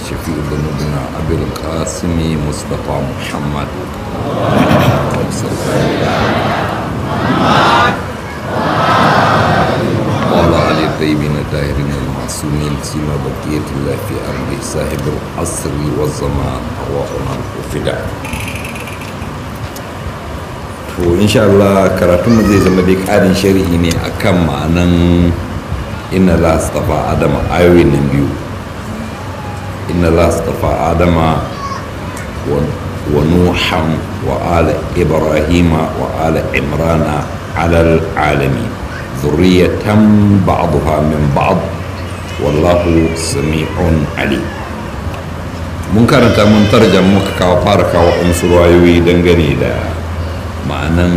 شفيع ذنوبنا أبي القاسم مصطفى محمد وعلى آل الطيبين الطاهرين المعصومين سيما بقية الله في أرضه صاحب العصر والزمان أرواحنا الفداء to insha Allah karatunmu zai zama dai ƙarin sharhi ne akan ma'anan inna la astafa adama ayoyin nan biyu inna la astafa adama wa nuhan wa ala ibrahima wa ala imrana ala alami zurriyatan ba'daha min ba'd wallahu sami'un ali mun karanta mun tarjama muka kawo fara kawo amsu ruwayoyi dangane da ma'anan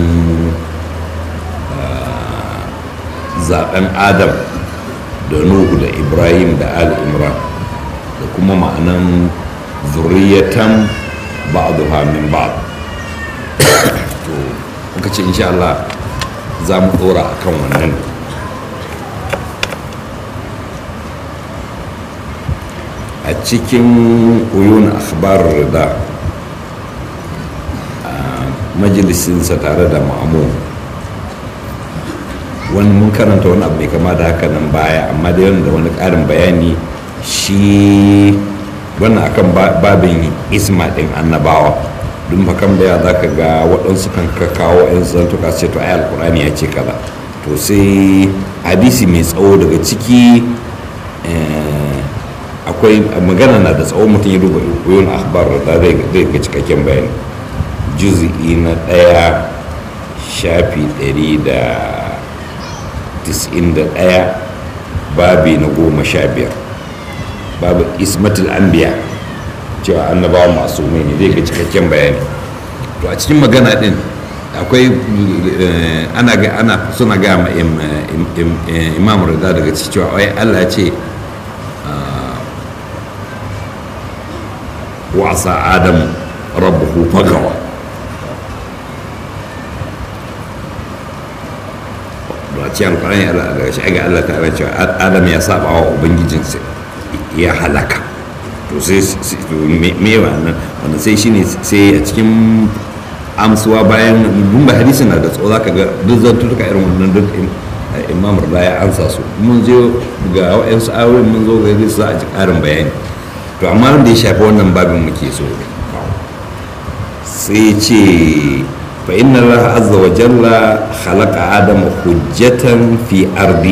zaben adam da nuhu da ibrahim da ali imran da kuma ma'anan zuriyatan ba'duha min ba'd to muka ce insha Allah za mu dora akan wannan a cikin uyun akhbar da majalisinsa tare da ma'amun wani mun karanta wani abu mai kama da haka nan baya amma da da wani ƙarin bayani shi wannan akan babin isma ɗin annabawa dun fakan da za ka ga waɗansu kan kawo yan zantuka ce to ai alkurani ya ce kaza to sai hadisi mai tsawo daga ciki akwai magana na da tsawo mutum ya duba yoyon akhbar da zai ga cikakken bayani juzi'i na ɗaya shafi ɗari da tis'in da ɗaya babi na goma sha biyar babu ismatul anbiya cewa annabawa masu mai ne zai ga cikakken bayani to a cikin magana ɗin akwai ana ga ana suna ga ma imam rida daga cikin cewa ai Allah ce wasa adamu rabbuhu fagawa a cikin alkurani daga shi ga Allah ta'ala cewa adam ya saba wa ubangijinsa ya halaka to sai me wannan wanda sai shine sai a cikin amsuwa bayan dun ba hadisi na da tsawo zaka ga duk zantuka irin wannan duk imam rada ya ansa su mun je ga wa'ansu ayoyin mun zo ga su a ji karin bayani to amma da ya shafi wannan babin muke so sai ce فإن الله عز وجل خلق آدم حجة في أرضه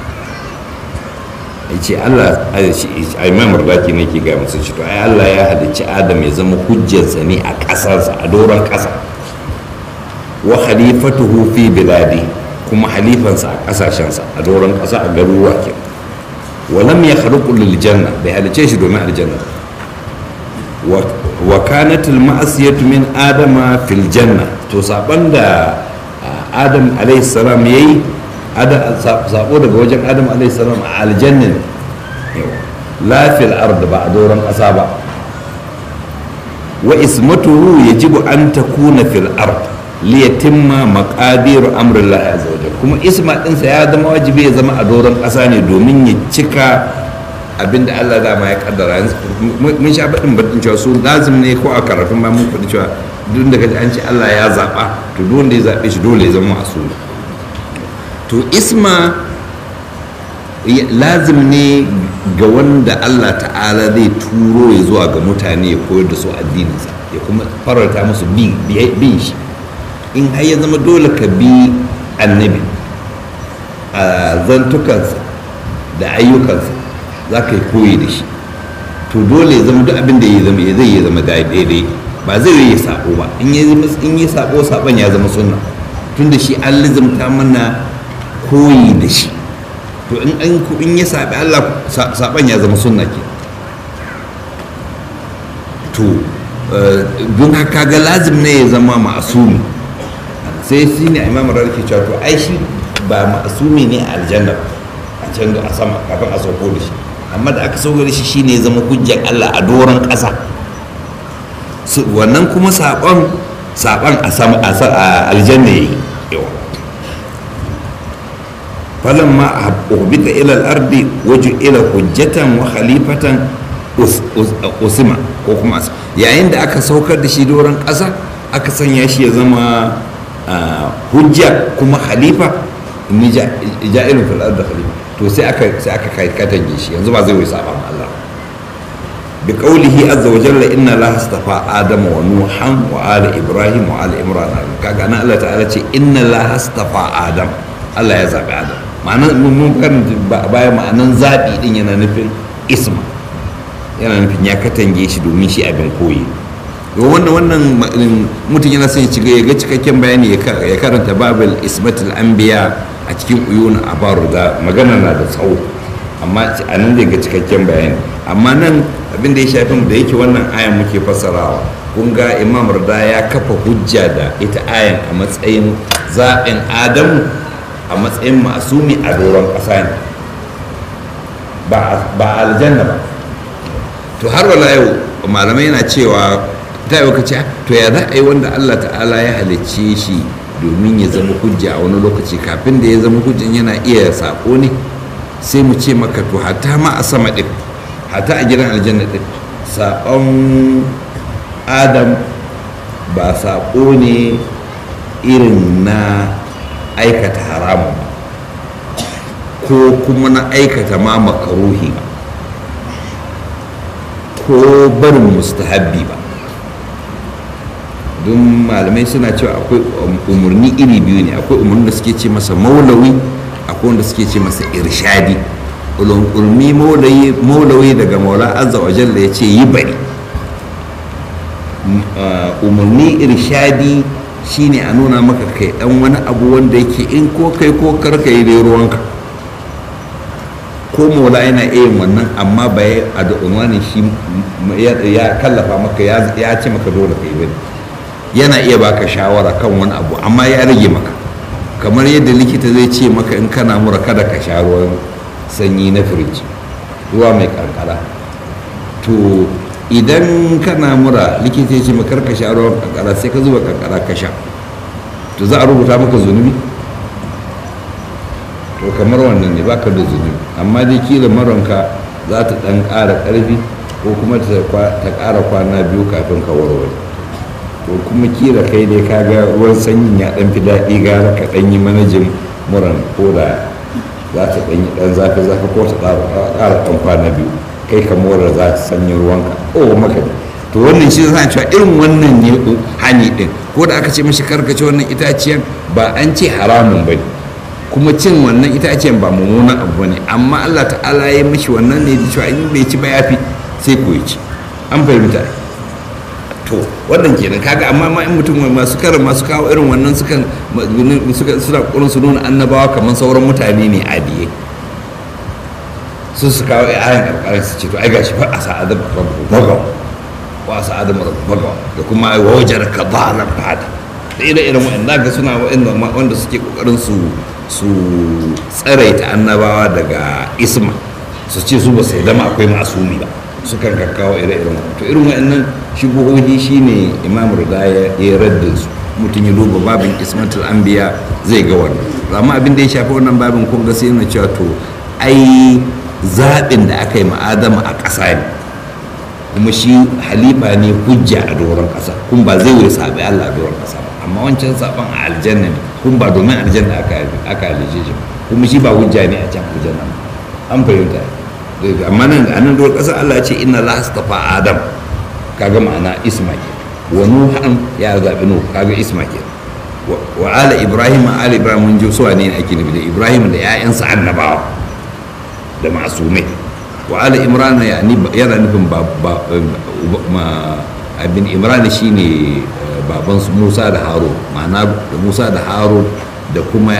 yace Allah a imam raki ne ke gaya musu to ai Allah ya halicci Adam ya zama hujjarsa ne a ƙasarsa a doron ƙasa wa khalifatuhu fi biladi kuma halifansa a ƙasashensa a doron ƙasa a garuruwa ke wa lam yakhluqu lil janna bai halicce shi domin aljanna wa kanat al ma'asiyatu min adama fil janna to saban da adam alayhi salam yayi sabo daga wajen adam alayhi salam a aljanna la fil ard ba a doron kasa ba wa ismatuhu yajibu an takuna fil ard li yatimma maqadir amri Allah azza wa kuma isma dinsa ya zama wajibi ya zama a doron kasa ne domin ya cika abinda Allah dama ya kaddara mun sha baɗin baɗin cewa su lazim ne ko a karatun ba mun faɗi cewa duk da kaji an ce Allah ya zaɓa to duk wanda ya zaɓe shi dole ya zama masu to isma lazim ne ga wanda Allah ta'ala zai turo ya zuwa ga mutane ya koyar da su addininsa ya kuma fararta musu bin shi in har ya zama dole ka bi annabi a zantukansa da ayyukansa za ka yi koyi da shi to dole ya zama duk abin da ya zama zai ya zama daidai ba zai yi sabo ba in ya zama in ya sabo saban ya zama sunna tunda shi an lizumta mana koyi da shi to in an in ya sabi Allah saban ya zama sunna ke to don haka ga lazim ne ya zama ma'asumi sai shi ne imam rarki cewa to ai shi ba ma'asumi ne a aljanna a can a sama kafin a sauko da shi amma da aka sauko da shi shine ya zama hujjar Allah a doron ƙasa wannan kuma saɓon saɓon a sama a aljanna yayi yawa falan ma uhbita ila al-ardi waju ila hujjatan wa khalifatan usima ko kuma yayin da aka saukar da shi doron ƙasa aka sanya shi ya zama hujja kuma halifa ni ja'irin fil da khalifa to sai aka sai aka kai katange shi yanzu ba zai wai saba ma Allah bi qawlihi azza wa jalla inna allaha astafa adama wa nuhan wa ala ibrahim wa ala imran kaga nan Allah ta'ala ce inna allaha astafa adam Allah ya zabi adam ma'anan mun kan baya ma'anan zabi din yana nufin isma yana nufin ya katange shi domin shi abin koyi wannan wannan mutum yana son ya ga cikakken bayani ya karanta babul ismatul anbiya a cikin uyun abaru da magana na da tsawo amma a nan zai ga cikakken bayani amma nan abin da ya shafi da yake wannan ayan muke fassarawa kun ga imam rada ya kafa hujja da ita ayan a matsayin zaɓin adamu a matsayin masumi a doron ƙasa ne ba aljanna ba to har wala yau malamai na cewa ta yi ce to ya za a yi wanda allah ta'ala ya halicce shi domin ya zama hujja a wani lokaci kafin da ya zama hujjan yana iya sako ne sai mu ce maka to hata ma a sama ɗin hata a gidan aljanna ɗin saƙon adam ba saƙo ne irin na aikata haramun ba ko kuma na aikata ma makaruhi ba ko barin mustahabbi ba don malamai suna cewa akwai umarni iri biyu ne akwai umarni da suke ce masa maulawi akwai wanda suke ce masa irshadi umarni maulawi daga maula azza wa jalla ya ce yi bari umarni irshadi shine a nuna maka kai dan wani abu wanda yake in ko kai ko karka yi dai ruwanka ko maula yana iya wannan amma ba ya a da unwanin shi ya kallafa maka ya ce maka dole ka yi bane yana iya baka shawara kan wani abu amma ya rage maka kamar yadda likita zai ce maka in kana mura kada ka sha ruwan sanyi na firiji ruwa mai kankara to idan kana mura likita ya ce maka ka sha ruwan kankara sai ka zuba kankara ka sha to za a rubuta maka zunubi to kamar wannan ne baka da zunubi amma dai kila maronka za ta dan ƙara ƙarfi ko kuma ta ƙara kwana biyu kafin ka warware to kuma kila kai dai ka ga ruwan sanyin ya dan fi daɗi gara ka dan yi manajin muran ko da za ta dan yi dan zafi zafi ko ta ƙara dan kwana biyu kai ka mora za ta sanya ruwanka o maka ne to wannan shi zan cewa irin wannan ne hani din ko da aka ce mashi karkace wannan itaciyan ba an ce haramun ba kuma cin wannan itaciyan ba mummunan abu ne amma Allah ta'ala ya mashi wannan ne da cewa in bai ci ba yafi sai ko ya ci an fahimta to wannan kenan kaga amma ma in mutum masu karin masu kawo irin wannan sukan suna kurin su nuna annabawa kamar sauran mutane ne adiye sun su kawo ayan karkarar su ce to ai gashi fa a sa'adar rabbu bagaw wa sa'adar rabbu bagaw da kuma ai wajar ka zalan fada da ire iren wa'anda ga suna wanda suke kokarin su su tsaraita annabawa daga isma su ce su ba sai dama akwai masumi ba sukan kakkawo ire-iren to irin wa'annan shubuhohi shine imam rida ya yi raddin su mutum ya duba babin ismatul anbiya zai ga wannan amma abin da ya shafi wannan babin kun ga sai yana cewa to ai zaɓin da aka yi ma'adama a ƙasa ne kuma shi halifa ne hujja a doron ƙasa kun ba zai wuri saɓi allah a doron ƙasa ba amma wancan saɓon a aljanna ne kun ba domin aljanna aka halice shi kuma shi ba hujja ne a can aljanna an fahimta amma nan a nan doron ƙasa allah ce inna la astafa adam kaga ma'ana isma ke wa nuhan ya zaɓi nuh kaga isma ke wa ala ibrahim ala ibrahim mun ji suwa ne ake nufi da ibrahim da 'ya'yansa annabawa da masumai wa ala imran yana nufin abin imran shine baban musa da haro ma'ana da musa da haro da kuma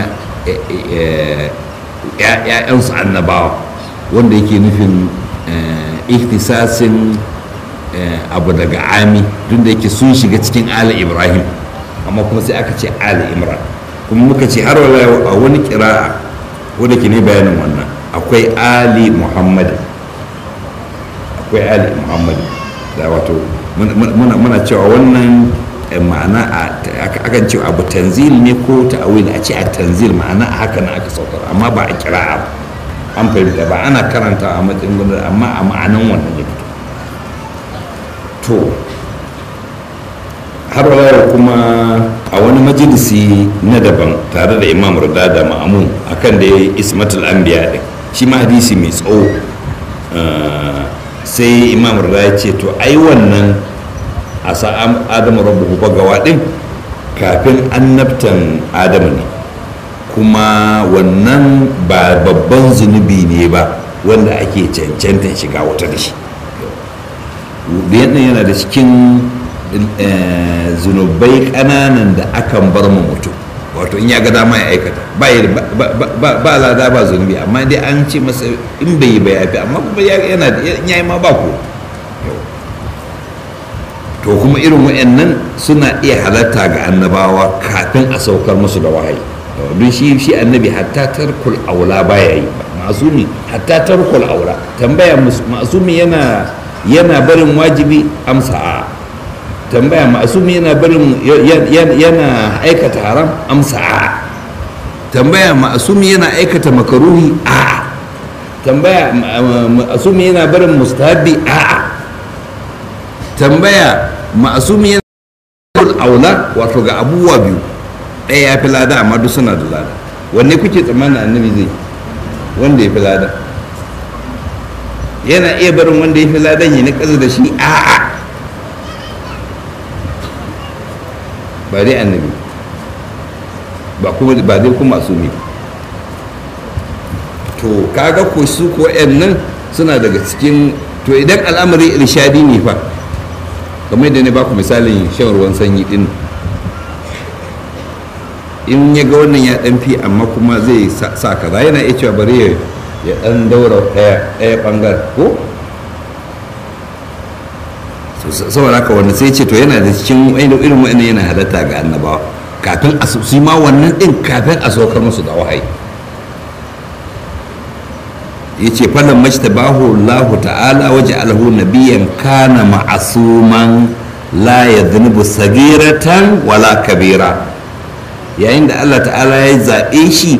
‘ya'yansu annabawa wanda yake nufin ihtisasin abu daga ami tun da yake sun shiga cikin ala ibrahim amma kuma sai aka ce ala imran kuma muka ce har wala a wani kira'a wanda ke ne bayanin wannan akwai ali muhammad akwai ali muhammad da wato muna cewa wannan ma'ana akan cewa abu tanzil ne ko ta'awil a ce a tanzil ma'ana a haka na aka saukar amma ba a kira'a ba an fahimta ba ana karanta a matsayin gwamnati amma a ma'anan wannan ya fito to har wayar kuma a wani majalisi na daban tare da imam rada da ma'amun akan da ya yi ismatul anbiya din shi ma hadisi mai tsawo sai imam rada ya ce to ai wannan a sa'an adamu rabu bagawa din kafin annabtan adamu ne kuma wannan ba babban zunubi ne ba wanda ake cancanta shiga wata da shi yana da cikin zunubai ƙananan da akan bar mu mutum wato in ya ga dama ya aikata ba lada ba zunubi amma dai an ce masa in bai yi ba ya fi amma kuma yana da ya yi ma ba ko to kuma irin wa'annan suna iya halatta ga annabawa kafin a saukar musu da wahayi don shi shi annabi hatta tarkul aula baya yi masumi hatta tarkul aula tambaya masumi yana yana barin wajibi amsa a tambaya masumi yana barin yana aikata haram amsa a tambaya masumi yana aikata makaruhi a tambaya masumi yana barin mustahabi a tambaya masumi yana barin aula wato ga abubuwa biyu ɗaya ya fi lada amma duk suna da lada wanne kuke tsammanin annabi zai wanda ya fi lada yana iya barin wanda ya fi ladan ya na ƙasa da shi a'a ba dai annabi ba kuma ba dai kuma su ne to kaga ko su ko nan suna daga cikin to idan al'amari irshadi ne fa kamar da ne ba ku misalin shan ruwan sanyi din in ya ga wannan ya dan fi amma kuma zai sa kaza yana iya cewa bari ya dan daura daya daya bangar ko saboda haka wannan sai ce to yana da cikin irin wa'annan yana halatta ga annabawa kafin a su ma wannan din kafin a saukar musu da wahayi ya ce falon majtabahu Allah ta'ala waje alhu nabiyan kana ma'asuman la ya zunubu sagiratan wala kabira yayin da Allah ta'ala ya zaɓe shi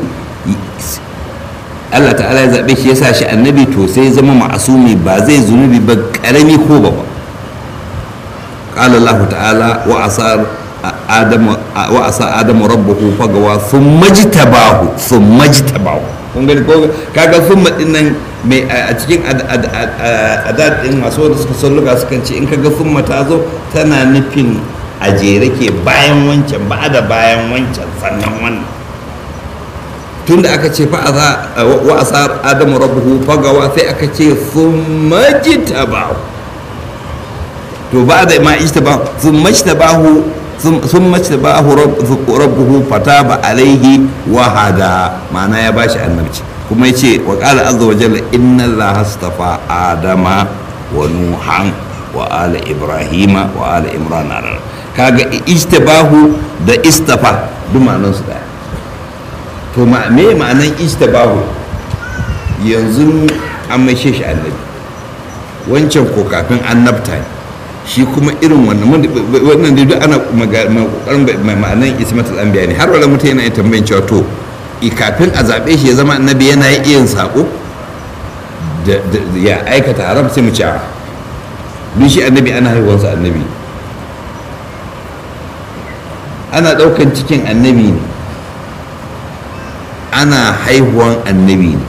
Allah ta'ala ya zaɓe shi ya sa shi annabi to sai zama ma'asumi ba zai zunubi ba ƙarami ko ba قال الله تعالى وعصى آدم وعصى آدم ربه فغوى ثم اجتباه ثم اجتباه kun gani ko kaga summa din nan mai a cikin adat din masu wanda suka san luga sukan ce in kaga summa ta zo tana nufin a jere ke bayan wancan ba da bayan wancan sannan wannan tunda aka ce fa wa asar adamu rabbuhu fagawa sai aka ce summa jitabahu to ba da ma ijtaba sun majtabahu sun majtabahu rabbuhu fataba alaihi wa hada ma'ana ya bashi annabci kuma yace wa qala azza wa jalla inna allaha astafa adama wa nuhan wa ala ibrahima wa ala imran kaga ijtabahu da istafa duk ma'anan su daya to ma me ma'anan ijtabahu yanzu an mai shi annabi wancan ko kafin annabta ne shi kuma irin wannan wannan da duk ana kokarin ma'anan ismatul anbiya ne har wala mutum yana tambayin cewa to kafin a zaɓe shi ya zama annabi yana iya yin sako ya aikata haram sai mu ci a duk shi annabi ana haihuwansa annabi ana ɗaukan cikin annabi ne ana haihuwan annabi ne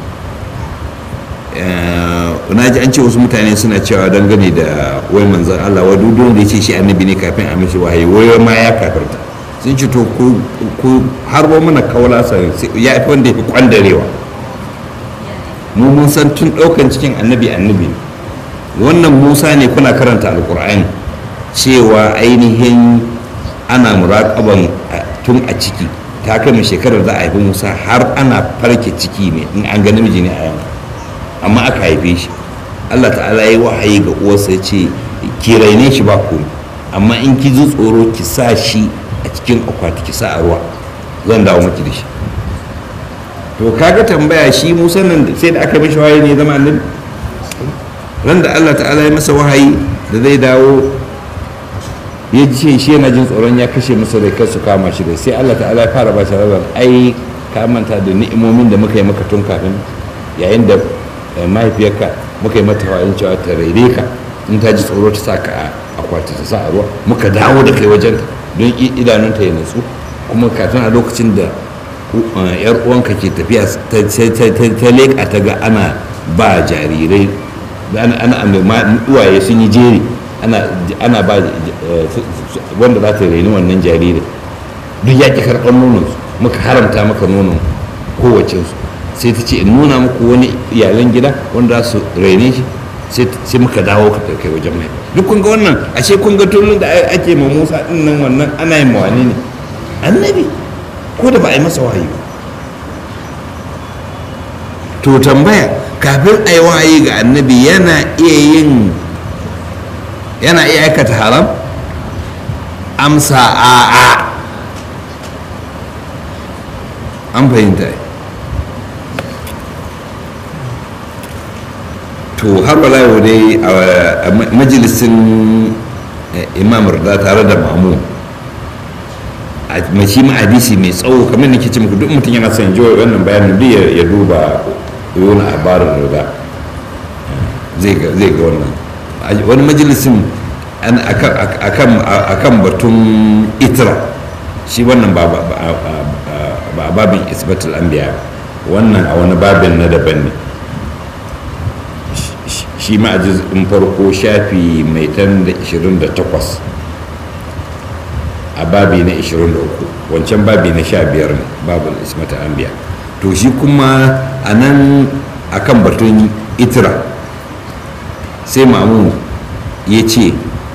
na ji an ce wasu mutane suna cewa dangane da wai manzan Allah wa duk da ya ce shi annabi ne kafin a mishi wahayi wai ma ya kafirta sun ce to ku harbo mana kaula sa ya fi wanda ya fi kwandarewa mu mun san tun ɗaukan cikin annabi annabi ne wannan musa ne kuna karanta alkur'ani cewa ainihin ana muraƙaban tun a ciki ta kai shekarar za a haifi musa har ana farke ciki ne in an ga namiji ne a yamma amma aka haife shi allah ta'ala ya yi wahayi ga uwarsa ya ce ki raine shi ba komai amma in ki ji tsoro ki sa shi a cikin akwati ki sa a ruwa zan dawo miki da shi to kaga tambaya shi musa nan sai da aka mishi wahayi ne zama annabi ran da allah ta'ala ya masa wahayi da zai dawo ya ce shi yana jin tsoron ya kashe masa rai kar su kama shi da sai allah ta'ala ya fara ba shi rabar ai ka manta da ni'imomin da muka yi maka tun kafin yayin da mahaifiyarka muka yi mata wayan cewa ta raire ka in ta ji tsoro ta sa ka a akwati ta sa a ruwa muka dawo da kai wajenta don idanunta ya natsu kuma kafin a lokacin da yar uwanka ke tafiya ta leƙa ta ga ana ba jarirai ana uwaye sun yi jeri ana ba wanda za ta raini wannan jarirai duk ya ƙi karɓar nononsu muka haramta maka nonon kowacensu sai ta ce in nuna muku wani iyalan gida wanda za su raine shi sai muka dawo ka kai wajen mai duk kun ga wannan ashe kun ga tulun da ake ma musa din nan wannan ana yin mawani ne annabi ko da ba a yi masa wahayi ba to tambaya kafin a yi wahayi ga annabi yana iya yin yana iya aikata haram amsa a a an fahimta to har wala yau dai a majalisin imam rida tare da mamu a mashi ma hadisi mai tsawo kamar nake ce muku duk mutum yana son jiwa wannan bayanin duk ya duba yana labarin rida zai ga wannan wani majalisin akan batun itra shi wannan ba a babin isbatul anbiya wannan a wani babin na daban ne shi ma a jizin farko shafi mai tan da 28 a babi na 23 wancan babi na 15 ne babin ismata anbiya to shi kuma a nan akan batun itira sai mamu ya ce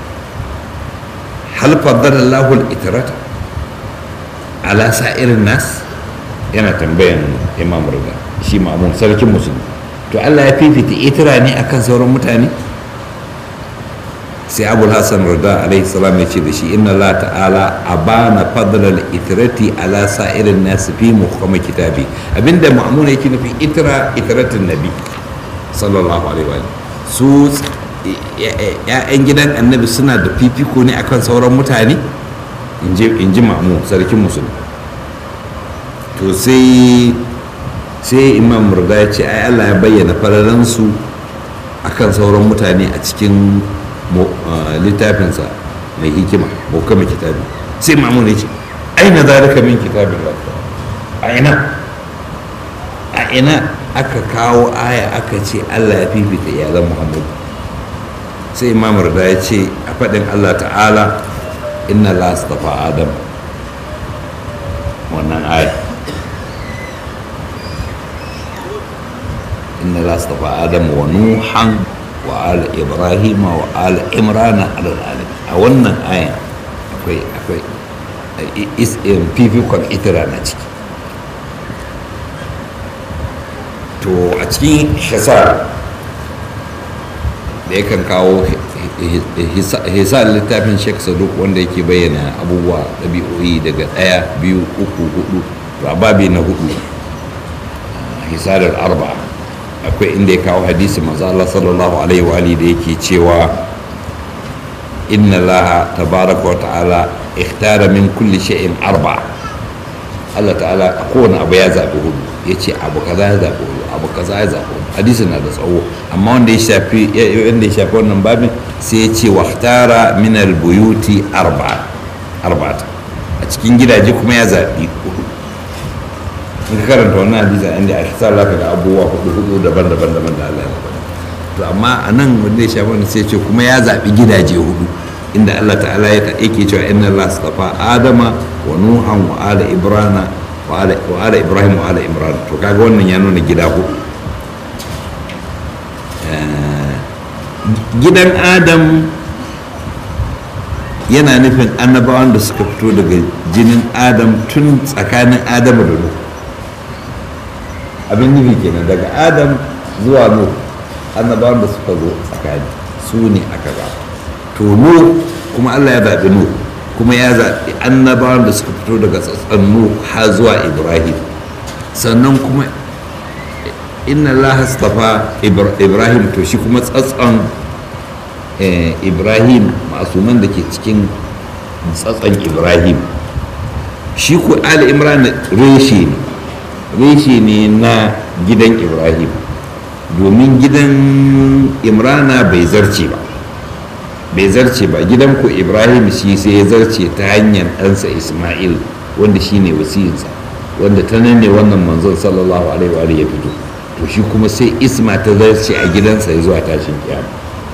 halfadar lahul itirata ala sa'irin nas yana tambayan imam riga shi mamun sarkin musulmi to allah ya fifita itira ne akan sauran mutane sai abul hassan rida alaihi salam ya ce da shi inna allah ta'ala abana fadlal itirati ala sa'irin nas fi muhammad kitabi abinda ma'mun yake nufi itira itiratin nabi sallallahu alaihi wa su ya'yan gidan annabi suna da fifiko ne akan sauran mutane in ji ma'mun sarkin musulmi to sai sai imam murda ya ce ai allah ya bayyana fararansu akan sauran mutane a cikin littafinsa mai hikima hukama kitabi sai mamun ya ce aina zalika min kitabin a ina a ina aka kawo aya aka ce allah ya fifita iyalan muhammadu sai imam murda ya ce a faɗin allah ta'ala inna la astafa adam wannan aya إن الله اصطفى آدم ونوحا وآل إبراهيم وآل عمران على العالمين أولنا آية أكوي أكوي is in fifikon itira na ciki to a cikin hisar da yakan kawo hisar littafin sheikh saduk wanda yake bayyana abubuwa ɗabi'o'i daga ɗaya biyu uku hudu to a babi na hudu hisarar arba'a akwai inda ya kawo hadisi manzo Allah sallallahu alaihi wa alihi da yake cewa inna Allah tabaraka wa ta'ala ikhtara min kulli shay'in arba'a Allah ta'ala a kowane abu ya zaɓi hudu ya ce abu kaza ya zaɓi hudu abu kaza ya zaɓi hudu hadisi na da tsawo amma wanda ya shafi wanda ya shafi wannan babin sai ya ce wahtara min albuyuti arba'a arba'ata a cikin gidaje kuma ya zaɓi hudu in ka karanta wannan hadisi a inda a sa za ka ga abubuwa hudu hudu daban-daban daban da Allah ya faɗa to amma a nan wanda ya shafi wannan sai ce kuma ya zaɓi gidaje hudu inda Allah ta'ala ya yake cewa inna Allah astafa Adama wa Nuhan wa ala Ibrana wa ala Ibrahim wa ala Imran to kaga wannan ya nuna gida hudu gidan Adam yana nufin annabawan da suka fito daga jinin Adam tun tsakanin Adamu da Nuhu abin nufi kenan daga adam zuwa nu annabawan da suka zo tsakani su ne aka ga to nu kuma allah ya zaɓi nu kuma ya zaɓi annabawan da suka fito daga tsatsan nu har zuwa ibrahim sannan kuma inna allah astafa ibrahim to shi kuma tsatsan ibrahim masuman da ke cikin tsatsan ibrahim shi ku ali imran reshe ne reshe ne na gidan ibrahim domin gidan imrana bai zarce ba bai zarce ba gidan ku ibrahim shi sai ya zarce ta hanyar ɗansa isma'il wanda shi ne wasiyinsa wanda ta nan ne wannan manzon sallallahu alaihi wa ya fito to shi kuma sai isma ta zarce a gidansa ya zuwa tashin kiyama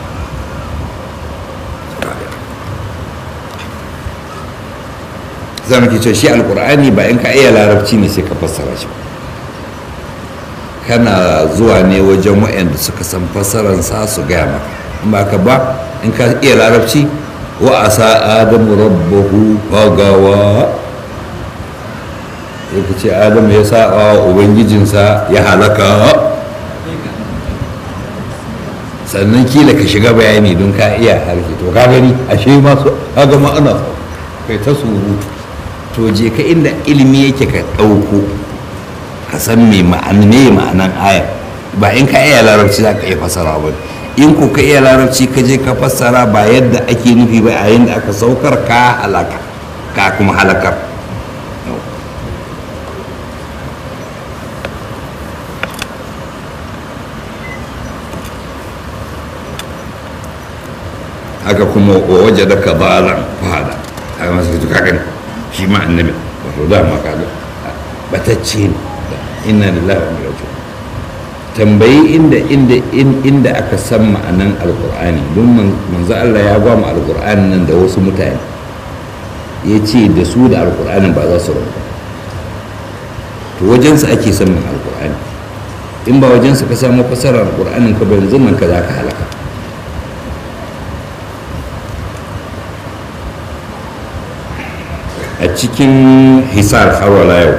za mu ke cewa shi alkur'ani ba in ka iya larabci ne sai ka fassara shi kana zuwa ne wajen waɗanda suka san fassaransa su gaya maka in ba ka ba in ka iya larabci wa asa adamu rabbahu fagawa ya ce adamu ya sa ubangijinsa ya halaka sannan kila ka shiga bayani don ka iya harshe to ka gani ashe masu kaga ma'ana kai ta surutu to je ka inda ilimi yake ka ɗauko ka san me ma'anan aya ba in ka iya larabci za ka iya fasara ba in ko ka iya larabci ka je ka fassara ba yadda ake nufi ba a yadda aka saukar ka halaka ka kuma halakar haka kuma waje da ka balan fada haka masu ka gani shi ma annabi wato dama kaga batacce ne inna lillahi wa inna ilaihi tambayi inda inda inda aka san ma'anan alqur'ani don manzo Allah ya ba mu alqur'ani nan da wasu mutane ya ce da su da alqur'anin ba za su rabu to wajensa ake san min alqur'ani in ba wajensa ka samu fasarar alqur'anin ka ba yanzu nan ka za ka halaka a cikin hisar harwala yau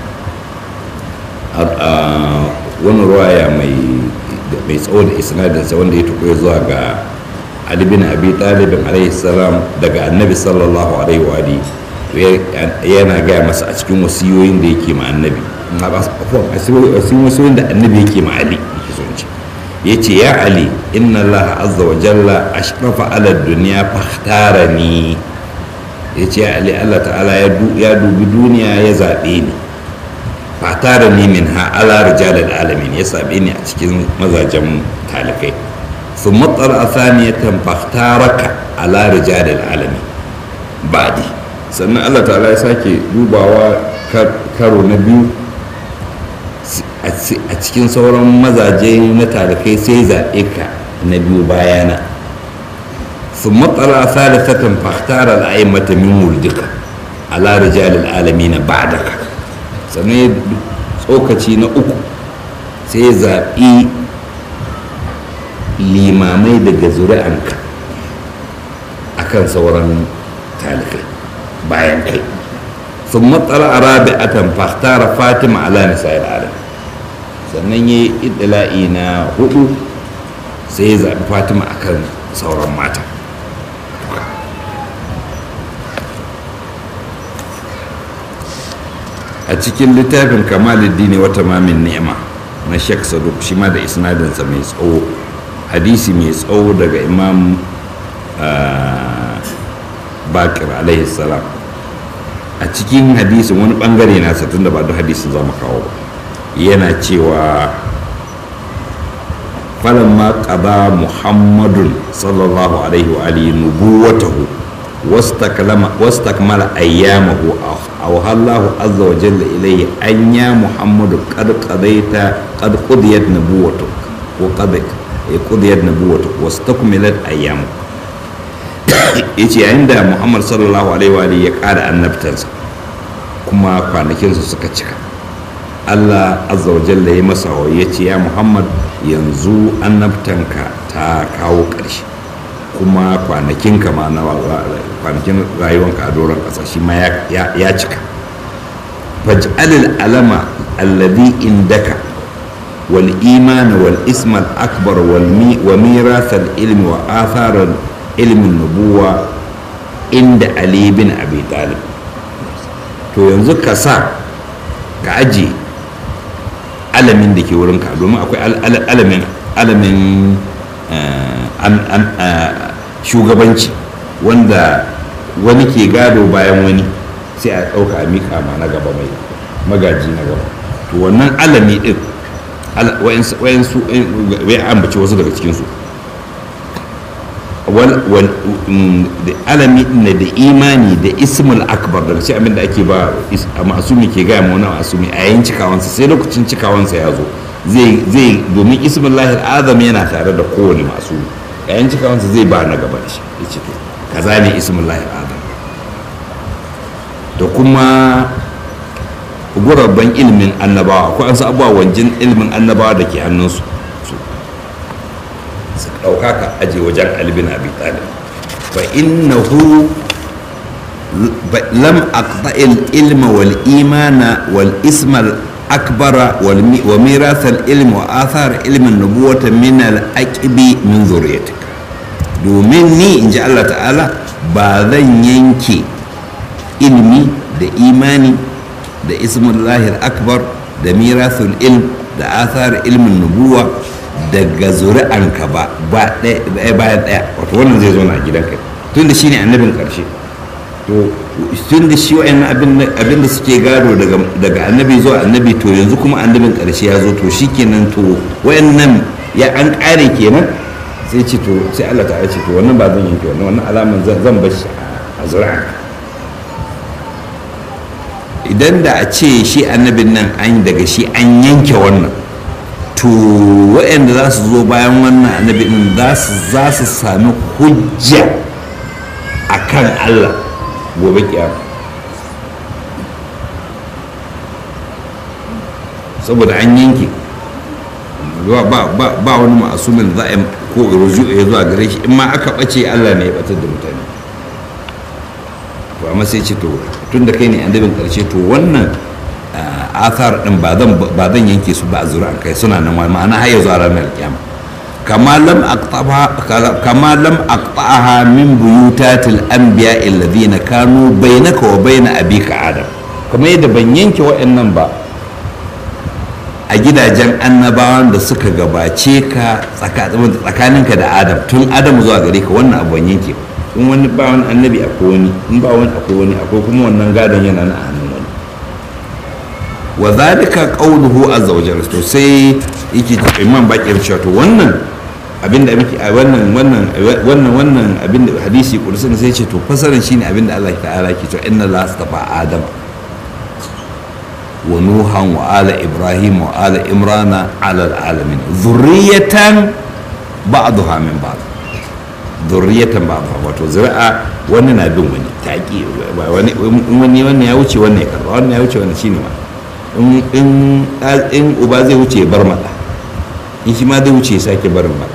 wani ruwaya mai tsawo da isnadinsa wanda ya tukuwa zuwa ga Ali bin Abi Talibin alaihi salam daga annabi sallallahu alaihi wa yana gaya masa a cikin wasiyoyin da yake ma annabi a cikin wasiyoyin da annabi yake ma Ali ya ce ya Ali inna Allah azza wa jalla ashrafa ala duniya fahtarani ya ce ali allah ta'ala ya dubi duniya ya zaɓe ni fatara ni min ha ala rijalil alamin ya zaɓe ni a cikin mazajen talikai sun matsar a saniyatan fahtaraka ala rijalil alamin baɗi sannan allah ta'ala ya sake dubawa karo na biyu a cikin sauran mazaje na talikai sai zaɓe ka na biyu bayana ثم طلع ثالثة فاختار الأئمة من ولدك على رجال العالمين بعدك sannan tsokaci na uku sai zaɓi limamai daga zuri'anka a kan sauran talikai bayan kai sun matsala a rabi'atan fahtara fatima ala nisa'il alam sannan ya yi idila'i na hudu sai ya zaɓi fatima akan sauran mata a cikin littafin kamaluddini wata mamin ni'ima na sheikh saduk shi ma da isnadinsa mai tsawo hadisi mai tsawo daga imam bakir alaihi salam a cikin hadisin wani bangare nasa tunda ba duk hadisin za mu kawo ba yana cewa falamma qada muhammadun sallallahu alaihi wa alihi nubuwatahu wastakmala ayyamahu أوحى الله عز وجل إليه أن يا محمد قد قضيت قد قضيت نبوتك وقد قضيت نبوتك واستكملت أيامك yace yayin da muhammad sallallahu alaihi wa ya ƙara annabtansa kuma kwanakinsa suka cika allah azza wa jalla ya masa ya ce ya muhammad yanzu annabtanka ta kawo ƙarshe kuma kwanakinka ma na kwanakin rayuwanka a doron ƙasa shi ma ya cika faj'alil alama alladhi indaka wal iman wal ism al akbar wal mi wa mirath al ilmi wa athar al ilmi nubuwa inda ali bin abi talib to yanzu ka sa ka aje alamin da ke wurinka domin akwai alamin alamin shugabanci wanda wani ke gado bayan wani sai a ɗauka a miƙa ma na gaba mai magaji na gaba to wannan alami ɗin wayansu wai ambaci wasu daga cikinsu da alami ne da imani da ismul akbar daga cikin abin da ake ba a masumi ke gaya ma wani masumi a yayin cikawansa sai lokacin cikawansa ya zo zai domin ismul lahir azam yana tare da kowane masumi a yayin cikawansa zai ba na gaba da shi ya ce to kaza ne ismul lahir azam da kuma gurabban ilimin annabawa akwai an abubuwa wajen ilimin annabawa da ke hannunsu su ɗauka ka aje wajen albin abi talib fa innahu lam aqta'il ilma wal imana wal ismal akbara wa mirath al ilm wa athar ilm an nubuwata min al aqibi min zuriyatika domin ni inji Allah ta'ala ba zan yanke ilmi da imani da ismul lahir akbar da mirathul ilm da athar ilmin nubuwa daga zuri'anka ba ba ɗaya bayan ɗaya wato wannan zai zo na gidanka tun da shi ne annabin ƙarshe to tun da shi wa'in abin da suke gado daga annabi zuwa annabi to yanzu kuma annabin ƙarshe ya zo to shi kenan to wa'in nan ya an ƙare kenan sai ce to sai Allah ta ce to wannan ba zan yanke wannan wannan alaman zan bar shi a zuri'anka idan da a ce shi annabin nan an daga shi an yanke wannan to waɗanda za su zo bayan wannan annabi din za su sami hujja a kan allah gobe kiyama saboda an yanke ba wani ma'asumin za a ko ruju ya zuwa gare shi in ma aka ɓace allah ne ya ɓatar da mutane to amma sai ce to tun da kai ne annabin karshe to wannan athar din ba zan ba zan yanke su ba a zuri'an kai suna nan ma'ana har yanzu a ranar kiyama kama lam aqtaha kama lam aqtaha min buyutatil anbiya alladhina kanu bainaka wa bain abika adam kamar yadda ban yanke wa'annan ba a gidajen annabawan da suka gabace ka tsakaninka da adam tun adam zuwa gare ka wannan abu ban yanke ba in wani ba wani annabi akwai wani in ba wani akwai wani akwai kuma wannan gadon yana na hannun wani wa zalika qawluhu azza wajalla to sai yake imam bakir cewa to wannan abinda muke a wannan wannan wannan wannan abinda hadisi kursin sai ce to fasaran shine abinda Allah ta'ala ke cewa inna la astafa adam wa nuhan wa ala ibrahim wa ala imrana ala alamin zurriyatan ba'daha min ba'd zurriyatan ba ba wato zuri'a wani na bin wani taƙi wani wani wannan ya wuce wannan ya karba wannan ya wuce wannan shine ma in in uba zai wuce ya bar mata in shi ma zai wuce ya sake barin mata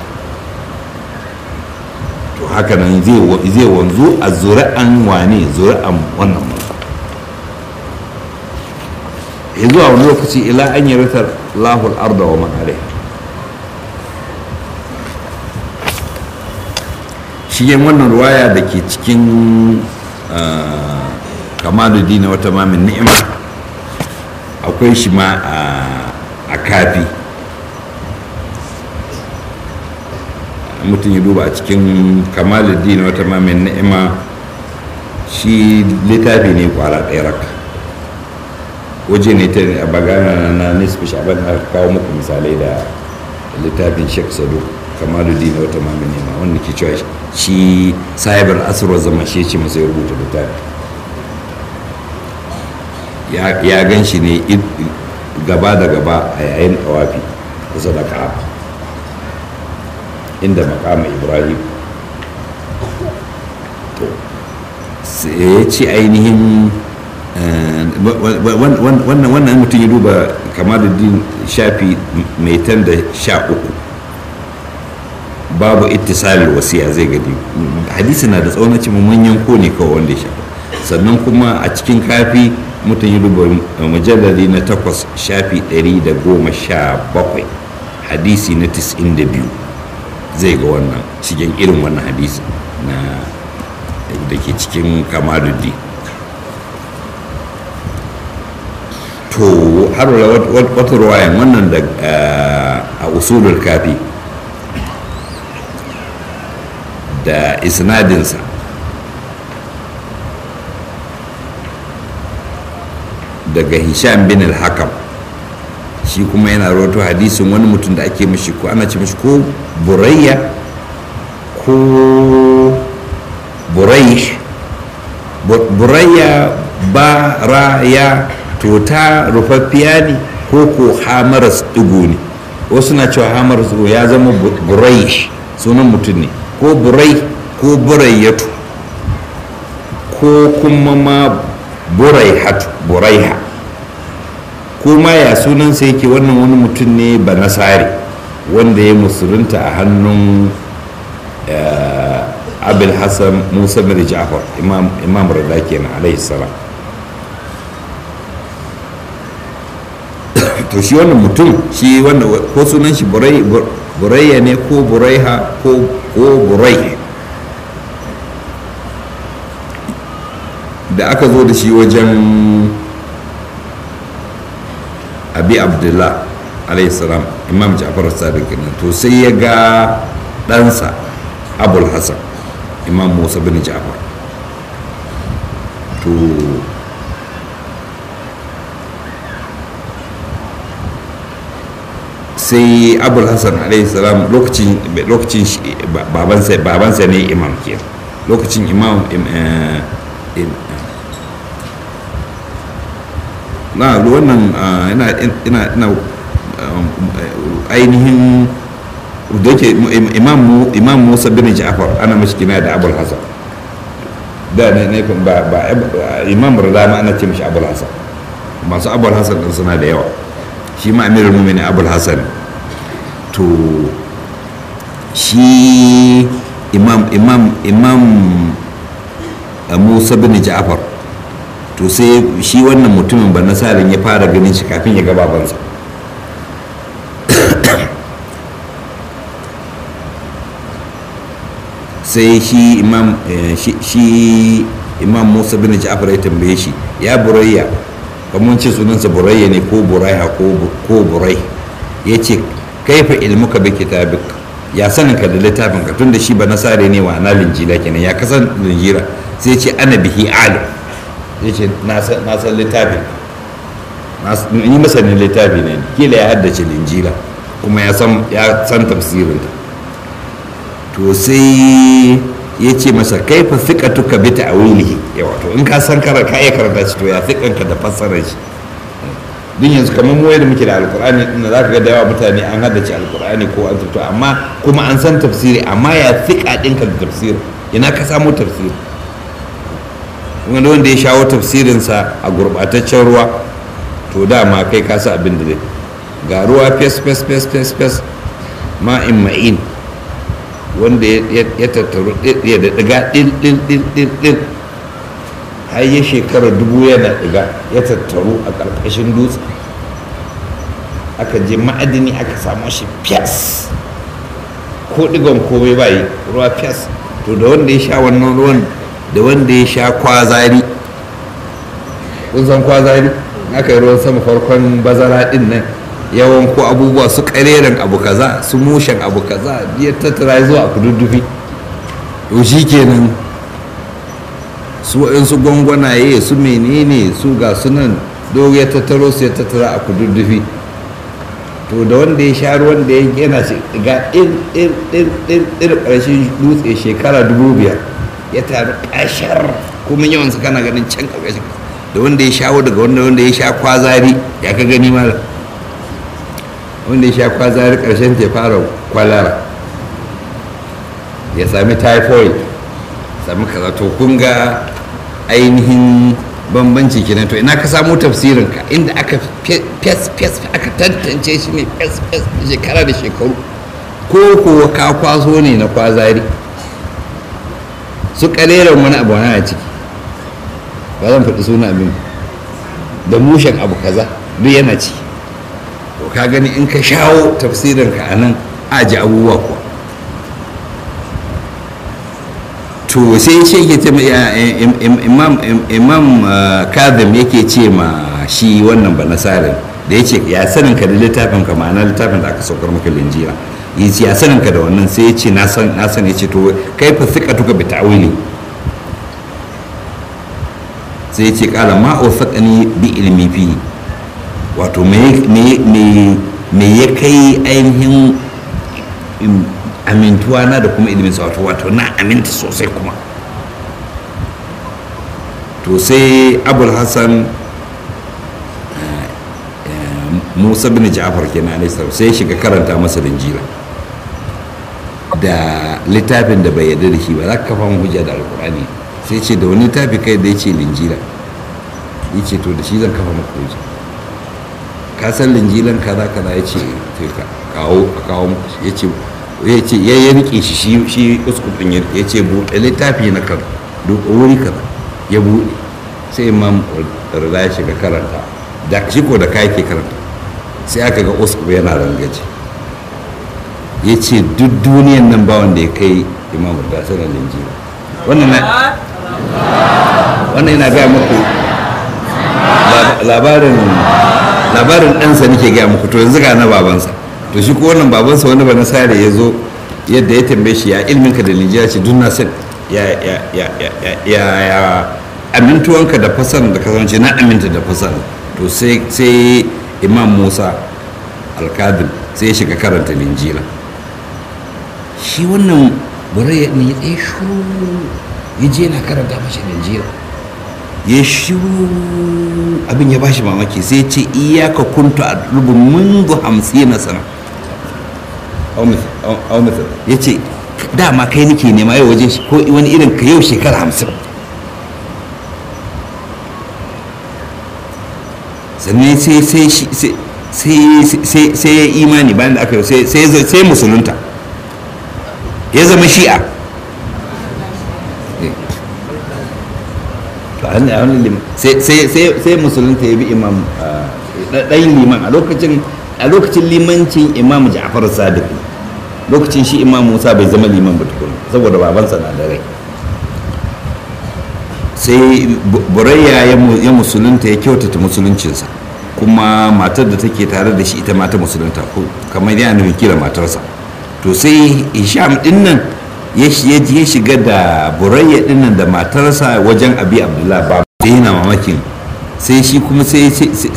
to haka nan zai zai wanzu a zuri'an wane zuri'an wannan mu zuwa wani lokaci ila an yi ritar lahul arda wa man alaiha shigen wannan ruwaya da ke cikin kamaluddin wata mamin ni'ima akwai shi ma a kafi mutum ya duba a cikin kamaluddin wata mamin ni'ima shi littafi ne kwara ɗaya raka waje ne ta a bagana na nisfi shaban na kawo muku misalai da littafin sheikh sadu kamaluddin wata mamin ni'ima wanda ke cewa shi sahibar asirar zama shi ce masa ya rubuta littafi ya gan shi ne gaba da gaba a yayin tawafi kusa da ka'aba inda makama ibrahim to sai ya ce ainihin wannan mutum ya duba kamaluddin shafi mai tan da sha uku babu ittisalin wasiya zai gani hadisi na da tsawon cimma manyan ko ne kawai wanda ya shafa sannan kuma a cikin kafi mutum yi duba mujallali na takwas shafi ɗari da goma sha bakwai hadisi na tis'in da biyu zai ga wannan cikin irin wannan hadisi na da ke cikin kamaluddi to har wata ruwayan wannan da a usulul kafi da isnadinsa daga hisham bin al-hakam shi kuma yana rawato hadisin wani mutum da ake mashi ko ana ce mashi ko burayya ko burai burayya ba ra ya to ta rufaffiya ne ko ko hamaras digo ne wasu na cewa hamaras digo ya zama burai sunan mutum ne ko burai ko burayyatu ko kuma ma buraihatu buraiha kuma ya sunansa yake wannan wani mutum ne ba nasari wanda ya musulunta a hannun abul hassan musa bin ja'far imam rada kenan alaihi salam to shi wannan mutum shi wanda ko sunan shi burayya ne ko buraiha ko burai da aka zo da shi wajen abi abdullah alayhi salam imam ja'far sadiq kenan to sai ya ga ɗansa abul hassan imam musa bin ja'far to sai abul hassan alayhi salam lokacin lokacin babansa babansa ne imam ke lokacin imam na wannan ina ina ina ainihin da yake imam musa bin ja'far ana mashi kina da abul hasan da ne ne ba ba imam rada ma ana ce mashi abul hasan masu abul hasan din suna da yawa shi ma amirul mu'minin abul hasan to shi imam imam imam musa bin ja'far to sai shi wannan mutumin ba nasarin ya fara ganin shi kafin ya ga babansa sai shi imam shi imam musa bin ja'far ya tambaye shi ya burayya kamar ce sunansa burayya ne ko buraiha ko burai ya ce kaifa ilmuka bi kitabik ya sanin ka da littafin ka tun da shi ba nasare ne wa ana linjila kenan ya kasan linjira sai ce ana bihi alim ya ce na san littafin ni masanin littafi ne kila ya haddace linjila kuma ya san tafsirinta to sai ya ce masa kai fa tuka bi ta'wilihi yawa to in ka san kara ka iya karanta shi to ya ka da fassarar shi din yanzu kamar mu yadda muke da alkur'ani din za ka ga da yawa mutane an haddace alkur'ani ko an to amma kuma an san tafsiri amma ya fiƙa ɗinka da tafsiri ina ka samu tafsiri wanda wanda ya shawo tafsirinsa a gurɓataccen ruwa to dama kai ka sa abin da zai ga ruwa fes fes fes fes fes ma'in ma'in wanda ya tattaru ya da ɗiga ɗil ɗil ɗil ɗil ɗil har ya shekara dubu yana ɗiga ya tattaru a ƙarƙashin dutse aka je ma'adini aka samu shi fiyas ko ɗigon komai ba yi ruwa fiyas to da wanda ya sha wannan ruwan da wanda ya sha kwazari kun san kwazari aka yi ruwan sama farkon bazara ɗin nan yawan ko abubuwa su kareren abu kaza su mushen abu kaza ya tattara zuwa a kududdufi to shi kenan su su gwangwanaye su menene su ga sunan dogo ya tattaro su ya tattara a kududdufi to da wanda ya sha ruwan da ya yana ga ɗin ɗin ɗin ɗin ɗin ƙarshen dutse shekara dubu biyar ya taru ƙashar kuma yawan su kana ganin can ƙarƙashin da wanda ya shawo daga wanda wanda ya sha kwazari ya ka gani malam wanda ya sha kwazari karshen ta fara kwalara ya sami typhoid sami kaza to kun ga ainihin bambanci kenan to ina ka samu tafsirinka inda aka fes fes aka tantance shi ne fes fes shekara da shekaru ko kuwa ka kwaso ne na kwazari su kaleren wani abu na ciki ba zan faɗi suna abin da mushen abu kaza duk yana ciki to ka gani in ka shawo tafsirinka a nan aji abubuwa kuwa to sai ce ke ce imam kazim yake ce ma shi wannan ba nasarin da ya ce ya sanin ka da littafin ka ma'ana littafin da aka saukar maka linjira ya sanin ka da wannan sai ya ce na san ya ce to kai fa sika tuka bi ta'wili sai ya ce kala ma ni bi ilmi fi wato me ya kai ainihin amintuwa na da kuma ilimin sa wato wato na aminta sosai kuma to sai abul hassan musa bin ja'far kenan alaihi salam sai ya shiga karanta masa linjira da littafin da bai yarda da shi ba za ka kafa mu hujja da alkur'ani sai ce da wani littafi kai da ya ce linjira ya ce to da shi zan kafa maka hujja ka san linjilan kaza kaza ya ce kawo a kawo ya ce ya ce ya ya rike shi shi shi uskupin ya ya ce buɗe littafi na kan duk wuri kaza ya buɗe sai imam rida ya shiga karanta da shi ko da ka yake karanta sai aka ga uskup yana rangaji ya ce duk duniyan nan ba wanda ya kai imam rida sanar linjila wannan na wannan yana gaya muku labarin labarin ɗansa nake gaya muku to yanzu ga na babansa to shi ko wannan babansa wani ba nasara ya zo yadda ya tambaye shi ya ilminka da linjiya ce duk na san ya ya ya ya ya ya amintuwanka da fasan da kasance na aminta da fasan to sai sai imam musa alkadin sai ya shiga karanta linjila shi wannan burai ne ya tsaye shuru ya je yana karanta mashi linjila ya shiru abin ya bashi mamaki sai ce iyaka kuntu a rubin mundu hamsin na sana ya ce dama kai nake nema yau wajen ko wani irin ka yau shekara hamsin sannan sai sai sai sai ya imani bayan da aka yi sai musulunta ya zama shi'a sai musulunta ya bi imam ɗayin liman a lokacin a lokacin limancin imam ja'far sadiq lokacin shi imam musa bai zama liman ba tukun saboda babansa na da rai sai burayya ya musulunta ya kyautata musuluncinsa kuma matar da take tare da shi ita mata musulunta kamar yana nufin kira matarsa to sai hisham din nan ya shiga da burayya din nan da matarsa wajen abi abdullahi ba sai yana mamakin sai shi kuma sai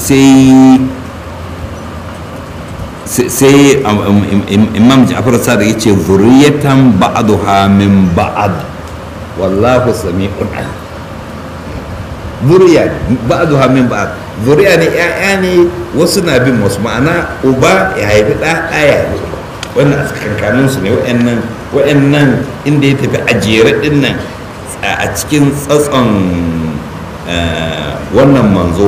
sai imam ja'far sadiq ya ce zuriyatan ba'duha min ba'd wallahu sami'un alim zuriya ba'duha min ba'd zuriya ne ƴaƴa ne wasu na bin wasu ma'ana uba ya haifi ɗa ɗaya ne wannan a tsakankanin su ne wa'annan wa'annan inda ya tafi a jere din nan a cikin tsatson wannan manzo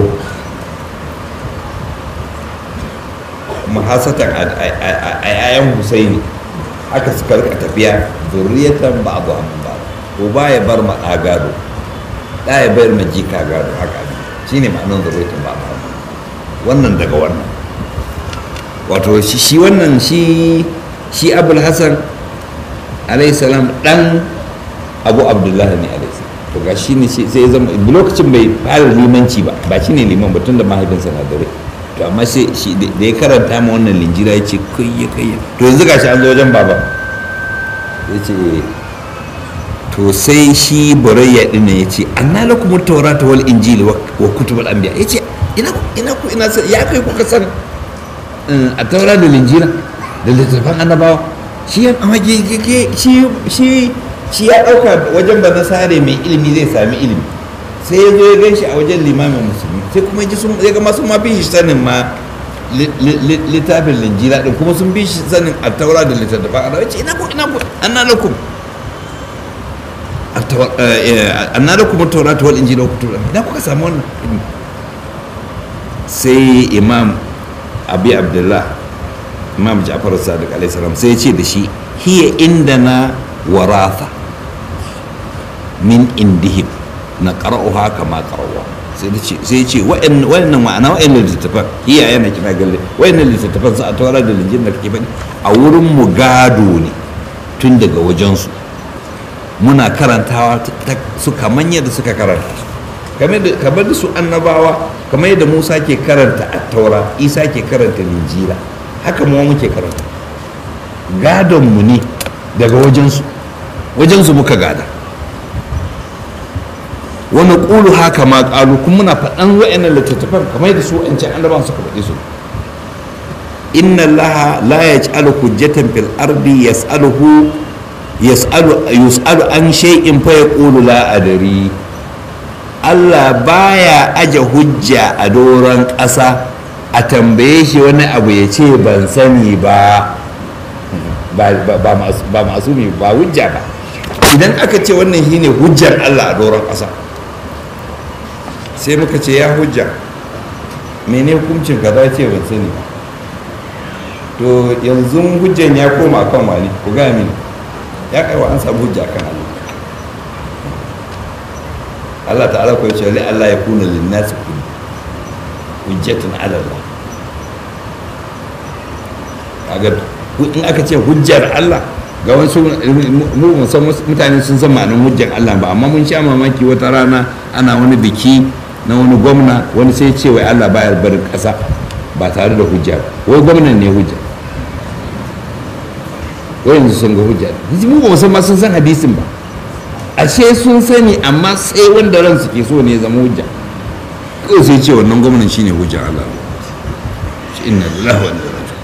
mahasatan a yayan husaini haka suka rika tafiya zuriyatan ba abu amin ba uba ya bar ma gado ɗa ya bayar ma jika gado haka shi ne ma'anar zuriyatan ba abu wannan daga wannan wato shi wannan shi shi abul hasan alayhi salam dan abu abdullahi ne alayhi salam to ga shi ne sai zama lokacin bai fara limanci ba ba shi ne liman ba tun da mahaifinsa na dare to amma sai shi da ya karanta ma wannan linjira ya ce kayya kayya to yanzu gashi an zo wajen baba ya ce to sai shi burayya din ya ce anna lakum tawrata wal injili wa kutubul anbiya ya ce ina ina ku ina ya kai kuka san a taura da linjira da littattafan annabawa shi ya shi shi shi ya ɗauka wajen ba nasare mai ilimi zai sami ilimi sai ya zo ya gan shi a wajen limamin musulmi sai kuma ji sun ya gama sun ma bi shi sanin ma littafin linjira din kuma sun bi shi sanin a taura da littattafan annabawa ce ina ku ina ku anna lakum anna lakum at-taurat wal injila wa kutubul ina kuka samu wannan sai imam abi abdullah imam ja'far sadiq alaihi salam sai ya ce da shi hiya indana waratha min indihim na qara'uha kama qara'uha sai ya ce wa'annan ma'ana wa'annan littattafan hiya yana kira galle wa'annan littattafan sa a tawara da linjin da kake faɗi a wurin mu gado ne tun daga wajensu muna karantawa su kamar yadda suka karanta kamar da su annabawa kamar yadda musa ke karanta attaura isa ke karanta linjira haka mu muke karanta gadonmu ne daga wajensu wajensu muka gada wani ƙulu haka ma ƙalu kuma muna faɗan wa'annan littattafan kamar yadda su an ce annabawan suka faɗi su inna allaha la yaj'alu hujjatan fil ardi yas'aluhu yas'alu yus'alu an shay'in fa yaqulu la adri Allah baya aje hujja a doron ƙasa a tambaye shi wani abu ya ce ban sani ba ba masumi ba hujja ba idan aka ce wannan shine hujjar Allah a doron ƙasa sai muka ce ya hujja mene hukuncin ka za ce ban sani ba to yanzu hujjan ya koma kan wani ku gaya mini ya kaiwa an samu hujja kan Allah Allah ta'ala ko yace Allah ya kuna linnasi hujjatun ala Allah kaga in aka ce hujjar Allah ga wasu mu san mutane sun san ma'anar hujjar Allah ba amma mun sha mamaki wata rana ana wani biki na wani gwamna wani sai ce wai Allah baya barin ƙasa ba tare da hujja wai gwamnan ne hujja wai yanzu sun ga hujja mu ba san ma sun san hadisin ba ashe sun sani amma sai wanda ransu ke so ne zama hujja kawai sai ce wannan gwamnan shine hujja Allah shi inna lillahi wa inna ilaihi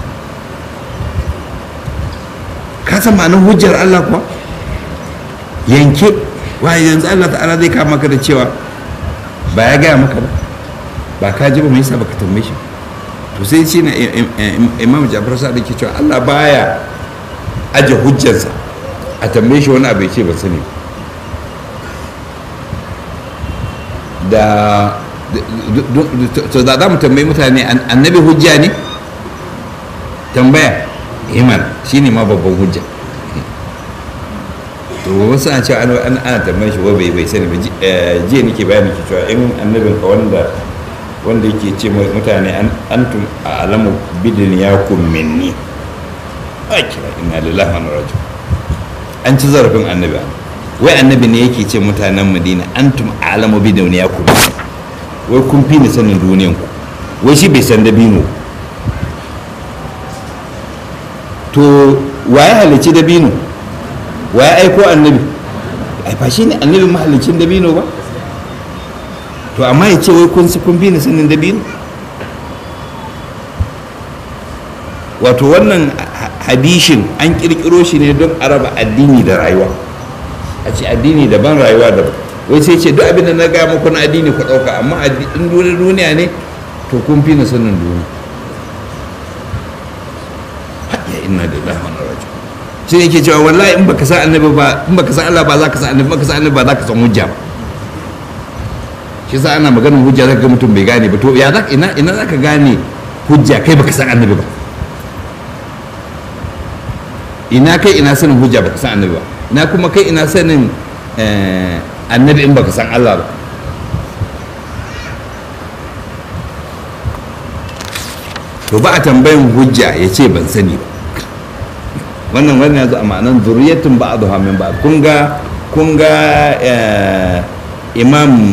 ka san ma'anar hujjar Allah kuwa yanke waye yanzu Allah ta'ala zai kama maka da cewa ba ya gaya maka ba ba ka ji ba mai yasa baka tambaye shi to sai shi na imam Ja'far sa da ke cewa Allah baya aje hujjarsa a tambaye shi wani abu ya ce ba sani da to da za mu tambayi mutane annabi hujja ne tambaya iman shine ma babban hujja to wasu ana cewa an ana tambayin shi bai bai sani ba jiya nake bayani ke cewa in annabin ka wanda wanda yake ce mutane antum a alamu bidin ya minni a kira ina lillahi wa rajiun an ci zarafin annabi wai annabi ne yake ce mutanen madina antum a alamu bidin ya minni wai kun fi ni sanin duniyan ku wai shi bai san dabino to waye halicci dabino waye aiko annabi ai ba shi ne annabi mahalicin dabino ba to amma ya ce wai kun kun fi ni sanin dabino wato wannan hadishin an kirkiro shi ne don araba addini da rayuwa a ce addini daban rayuwa daban wai sai ce duk abin da na gaya muku na addini ku ɗauka amma in duniya ne to kun fi ni sanin duniya ya inna da lahon rajo shi ne ke cewa wallahi in baka san annabi ba in baka san Allah ba za ka san annabi baka san annabi ba za ka san hujja ba shi sa ana maganar hujja zaka ga mutum bai gane ba to ya za ina ina za ka gane hujja kai baka san annabi ba ina kai ina sanin hujja baka san annabi ba ina kuma kai ina sanin annabi in baka san Allah ba to ba a tambayin hujja ya ce ban sani ba wannan wannan yanzu a ma'anan zuriyatun ba a zuwa min ba kun ga kun ga imam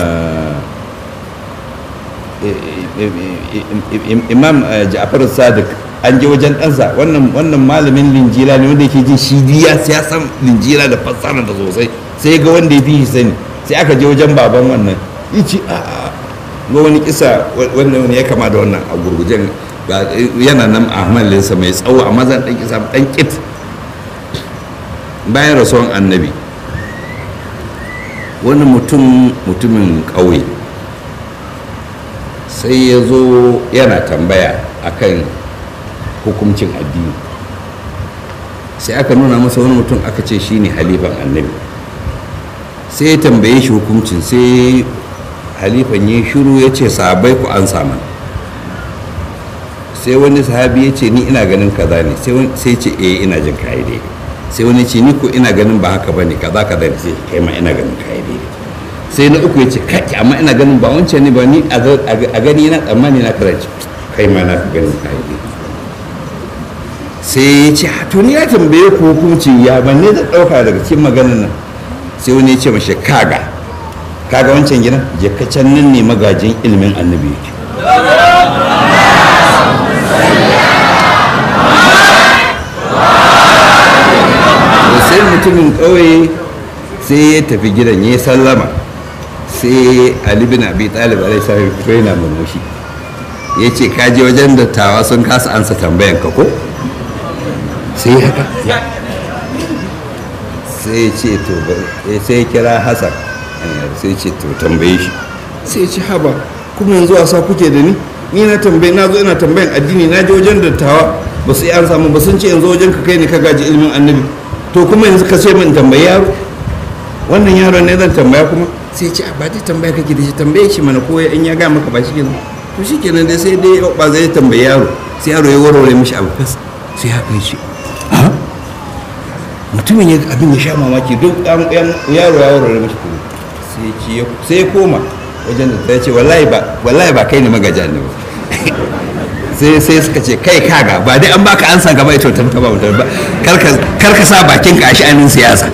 imam ja'far sadiq an je wajen ɗansa wannan wannan malamin linjila ne wanda yake jin shi ya ya san linjila da fassara da sosai sai ga wanda ya fi shi sani sai aka je wajen baban wannan yace a ga wani kisa wanda wani ya kama da wannan a gurgujen yana nan a hamalinsa mai tsawo amma zan ɗan kisa ɗan kit bayan rasuwan annabi wani mutum mutumin ƙauye sai ya zo yana tambaya akan hukuncin addini sai aka nuna masa wani mutum aka ce shine halifan annabi sai ya tambaye shi hukuncin sai halifan ya shiru ya ce sahabai ku an saman sai wani sahabi ya ce ni ina ganin kaza ne sai ce eh ina jin kayi daidai sai wani ce ni ko ina ganin ba haka bane kaza kaza ne sai kai ma ina ganin kayi daidai sai na uku ya ce kaki amma ina ganin ba wancan ne ba ni a gani na tsammani na karanci kai ma na ganin kayi daidai sai ya ce to ni ya tambaye ku hukunci ya ban ne da ɗauka daga cikin maganar nan sai wani ya ce mashi kaga kaga wancan gidan je ka can nan ne magajin ilimin annabi yake sai mutumin ƙauye sai ya tafi gidan ya sallama sai ali bin abi talib alaihi salam fito yana murmushi ya ce kaji wajen dattawa sun kasa ansa tambayan ka ko sai haka sai ce to sai kira hassan sai ce to tambaye shi sai ce haba kuma yanzu wasa kuke da ni ni na tambaye na zo ina tambayan addini na je wajen dattawa ba su yi an samu ba sun ce yanzu wajen ka kai ne ka gaji ilimin annabi to kuma yanzu ka ce min tambayi yaro wannan yaron ne zan tambaya kuma sai ce ba dai tambaya kake da shi tambaye shi mana ko in ya ga maka ba shi kenan to shi kenan dai sai dai ba zai tambayi yaro sai yaro ya warware mishi abu fas sai haka ya ce mutumin ya abin ya sha mamaki duk yaro ya warware mishi kuma sai ya koma wajen da ta ce wallahi ba kai ne magaja ne ba sai sai suka ce kai kaga ba dai an baka ansa gaba ito ta ba mutum ba kar ka sa bakin ka a sha'anin siyasa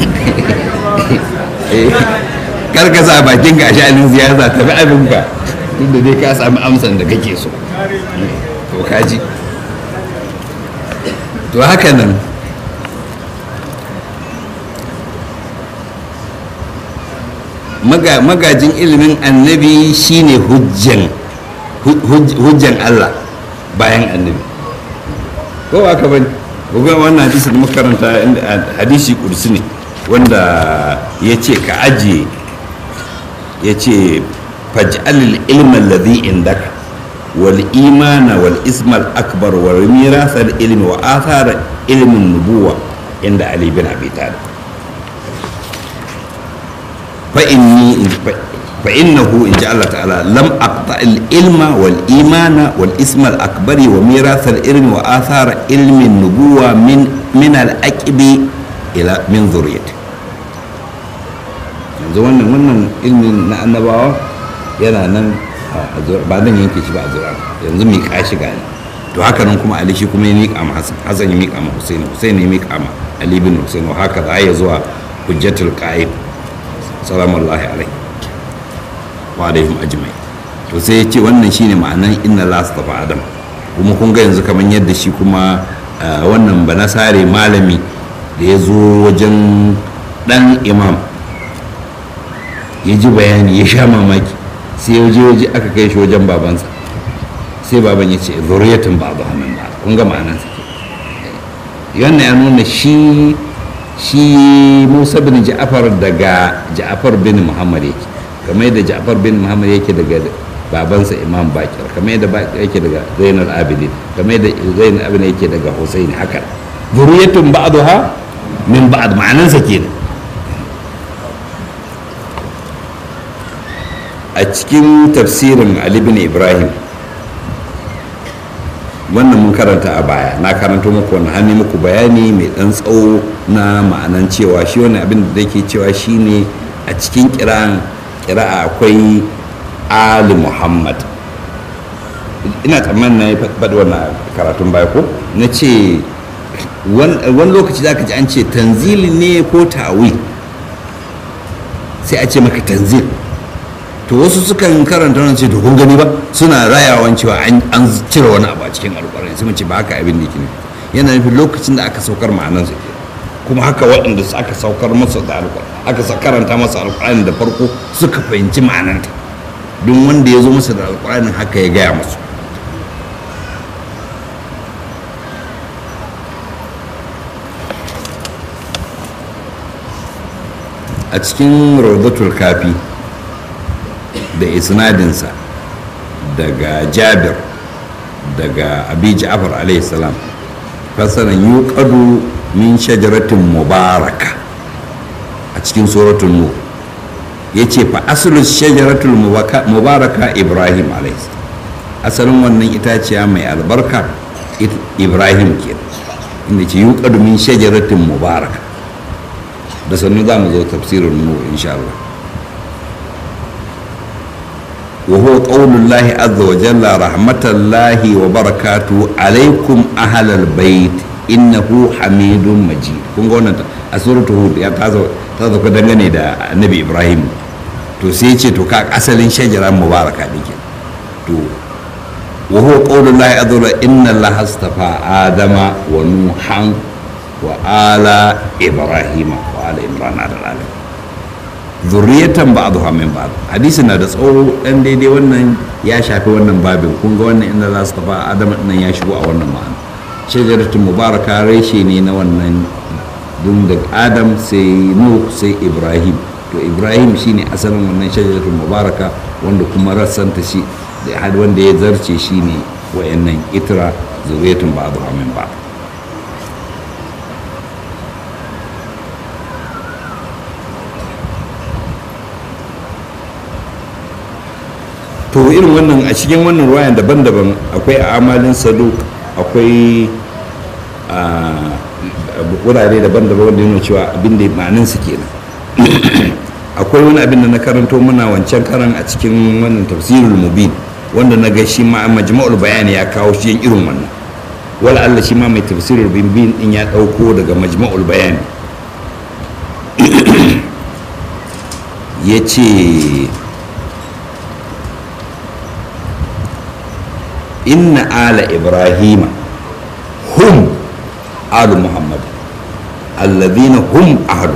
kar ka sa bakin ka a sha'anin siyasa tafi abin ka duk da dai ka sami amsan da kake so to kaji to haka nan magajin ilimin annabi shine hujjan hujjan Allah bayan annabi ko ba ka bane ga wannan hadisi da makaranta hadisi kursi ne wanda ya ce ka ajiye ya ce faj'alil ilman ladhi indaka wal imana wal ismal akbar wal mirasal ilmi wa athara ilmin nubuwa inda ali bin abi talib fa inni fa innahu in Allah ta'ala lam aqta al ilma wal imana wal ismal akbari wa mirasal ilmi wa athara ilmin nubuwa min min al aqibi ila min zuriyati yanzu wannan wannan ilmin na annabawa yana nan ba nan yanke shi ba a zura yanzu mai kashi gani to haka nan kuma ali shi kuma ya miƙa ma hasan hasan ya miƙa ma husaini husaini ya miƙa ma ali bin husaini haka za ya zuwa hujjatul qa'id salamullahi alaihi wa alaihim ajmai to sai ya ce wannan shine ma'anan inna la astafa adam kuma kun ga yanzu kamar yadda shi kuma wannan banasare malami da ya zo wajen dan imam ya ji bayani ya sha mamaki sai ya je waje aka kai shi wajen babansa sai baban ya ce zuriyatun babu hannun ba kun ga ma'anansa ke wannan ya nuna shi shi musa bin ja'afar daga ja'afar bin muhammad yake kamar yadda ja'afar bin muhammad yake daga babansa imam bakir kamar yadda bakir yake daga zainal abidin kamar yadda zainal abidin yake daga husaini haka zuriyatun ba'daha min ba'd ma'anansa kenan a cikin tafsirin ali bin ibrahim wannan mun karanta a baya na karanto muku wani hannu muku bayani mai dan tsawo na ma'anan cewa shi wani abin da ke cewa shine a cikin kira'an kira'a akwai ali muhammad ina tsammanin na yi faɗi wannan karatun baya ko na ce wani lokaci za ka ji an ce tanzili ne ko ta'awi sai a ce maka tanzil to wasu sukan karanta wannan ce to kun gani ba suna rayawan cewa an cire wani abu a cikin alƙur'ani sai ce ba haka abin da yake yana nufin lokacin da aka saukar ma'anan su ke kuma haka waɗanda aka saukar masa da alƙur'ani aka karanta masa alƙur'ani da farko suka fahimci ma'ananta don wanda ya zo masa da alƙur'anin haka ya gaya musu a cikin rawdatul kafi da isnadinsa daga jabir daga abi ja'far alaihi salam fasaran yuqadu min shajaratin mubaraka a cikin suratul nur yace fa aslu shajaratul mubaraka ibrahim alaihi asalin wannan itaciya mai albarka ibrahim ke inda ce yuqadu min shajaratin mubaraka da sannu za mu zo tafsirin nur insha Allah وهو قول الله عز وجل رحمة الله وبركاته عليكم أهل البيت إنه حميد مجيد kun ga wannan a suratul hud ya ta zo ta zo ka dangane da annabi ibrahim to sai ce to ka asalin shajara mubaraka dake to wa huwa qawlu llahi azza wa inna allaha astafa adama wa nuhan wa ala ibrahima wa ala imran ala alamin zurriyatan ba'dha min ba'd hadisi na da tsawo dan daidai wannan ya shafi wannan babin kun ga wannan inda za su tafi adam nan ya shigo a wannan ma'ana shajaratul mubaraka reshe ne na wannan dun daga adam sai nuh sai ibrahim to ibrahim shine asalin wannan shajaratul mubaraka wanda kuma rassanta shi da wanda ya zarce shine wayannan itra zuriyatun ba'dha min ba'd to irin wannan a cikin wannan ruwayan daban-daban akwai amalin saduk akwai wurare daban-daban wanda yana cewa abin da ma'anin su kenan akwai wani abin da na karanto muna wancan karan a cikin wannan tafsirul mubin wanda na ga shi ma majma'ul bayani ya kawo shi yin irin wannan wala Allah shi ma mai tafsirul mubin din ya dauko daga majma'ul bayani ya ce inna ala ibrahima hum alu muhammad alladhina hum ahlu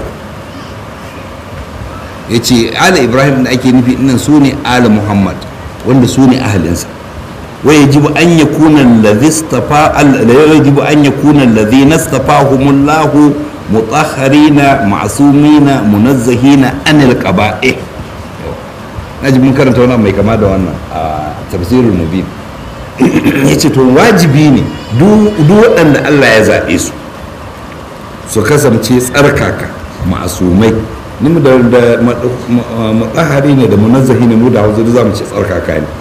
ya ce ala ibrahim da ake nufi nan su ne ala muhammad wanda su ne ahalinsa wa yajibu an yakuna alladhi istafa yajibu an yakuna alladhi nastafahumullahu mutahharina ma'sumina munazzahina anil qaba'ih naji mun karanta wannan mai kama da wannan a tafsirul mubin yace to wajibi ne duk waɗanda Allah ya zaɓe su su kasance tsarkaka ma'asumai ni mu da matsahari ne da munazzahi ne mu da hausa za mu ce tsarkaka ne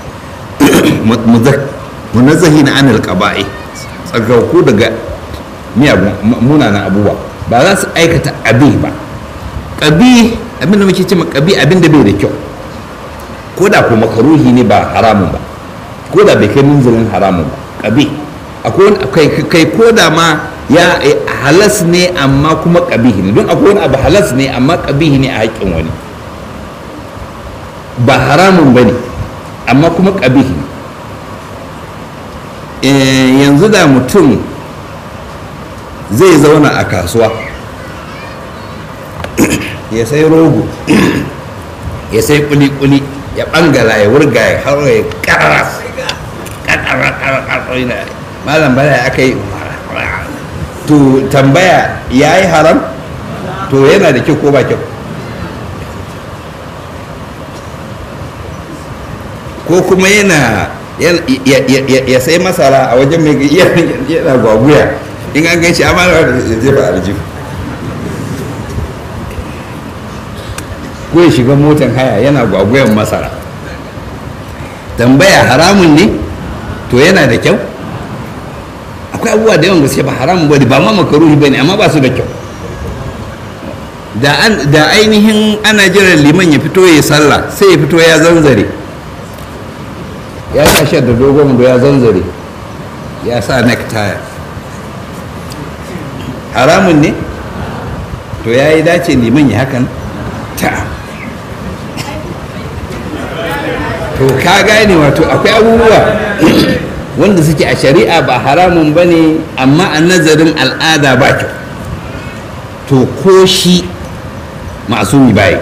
munazzahi na anil qaba'i tsarkaku daga miyagun munanan abubuwa ba za su aikata abi ba ƙabi abin da muke ce ma ƙabi abin da bai da kyau ko da ko makaruhi ne ba haramun ba ko da bai kai munzalin haramun ba ƙabi akwai kai ko da ma ya halas ne amma kuma ƙabihi ne don akwai wani abu halas ne amma ƙabihi ne a haƙƙin wani ba haramun ba ne amma kuma ƙabihi ne yanzu da mutum zai zauna a kasuwa ya sai rogo ya sai kuli-kuli ya bangala ya wurga ya haro ya karara karara malam bala aka yi to tambaya ya yi haram to yana da kyau ko ba kyau ko kuma yana ya sai masara a wajen mai yana gwaguya in an gan shi amana da zai ba aljihu ko ya shiga motan haya yana gwagwayan masara tambaya haramun ne to yana da kyau akwai abubuwa da yawan gaske ba haramun ba ba ma makaruhi ba ne amma ba su da kyau da ainihin ana jiran liman ya fito ya sallah sai ya fito ya zanzare ya sa shi da dogon da ya zanzare ya sa necktie haramun ne to ya yi dace liman ya hakan ta to ka gane wato akwai abubuwa wanda suke a shari'a ba haramun ba ne amma a nazarin al'ada ba kyau to ko shi masumi bayi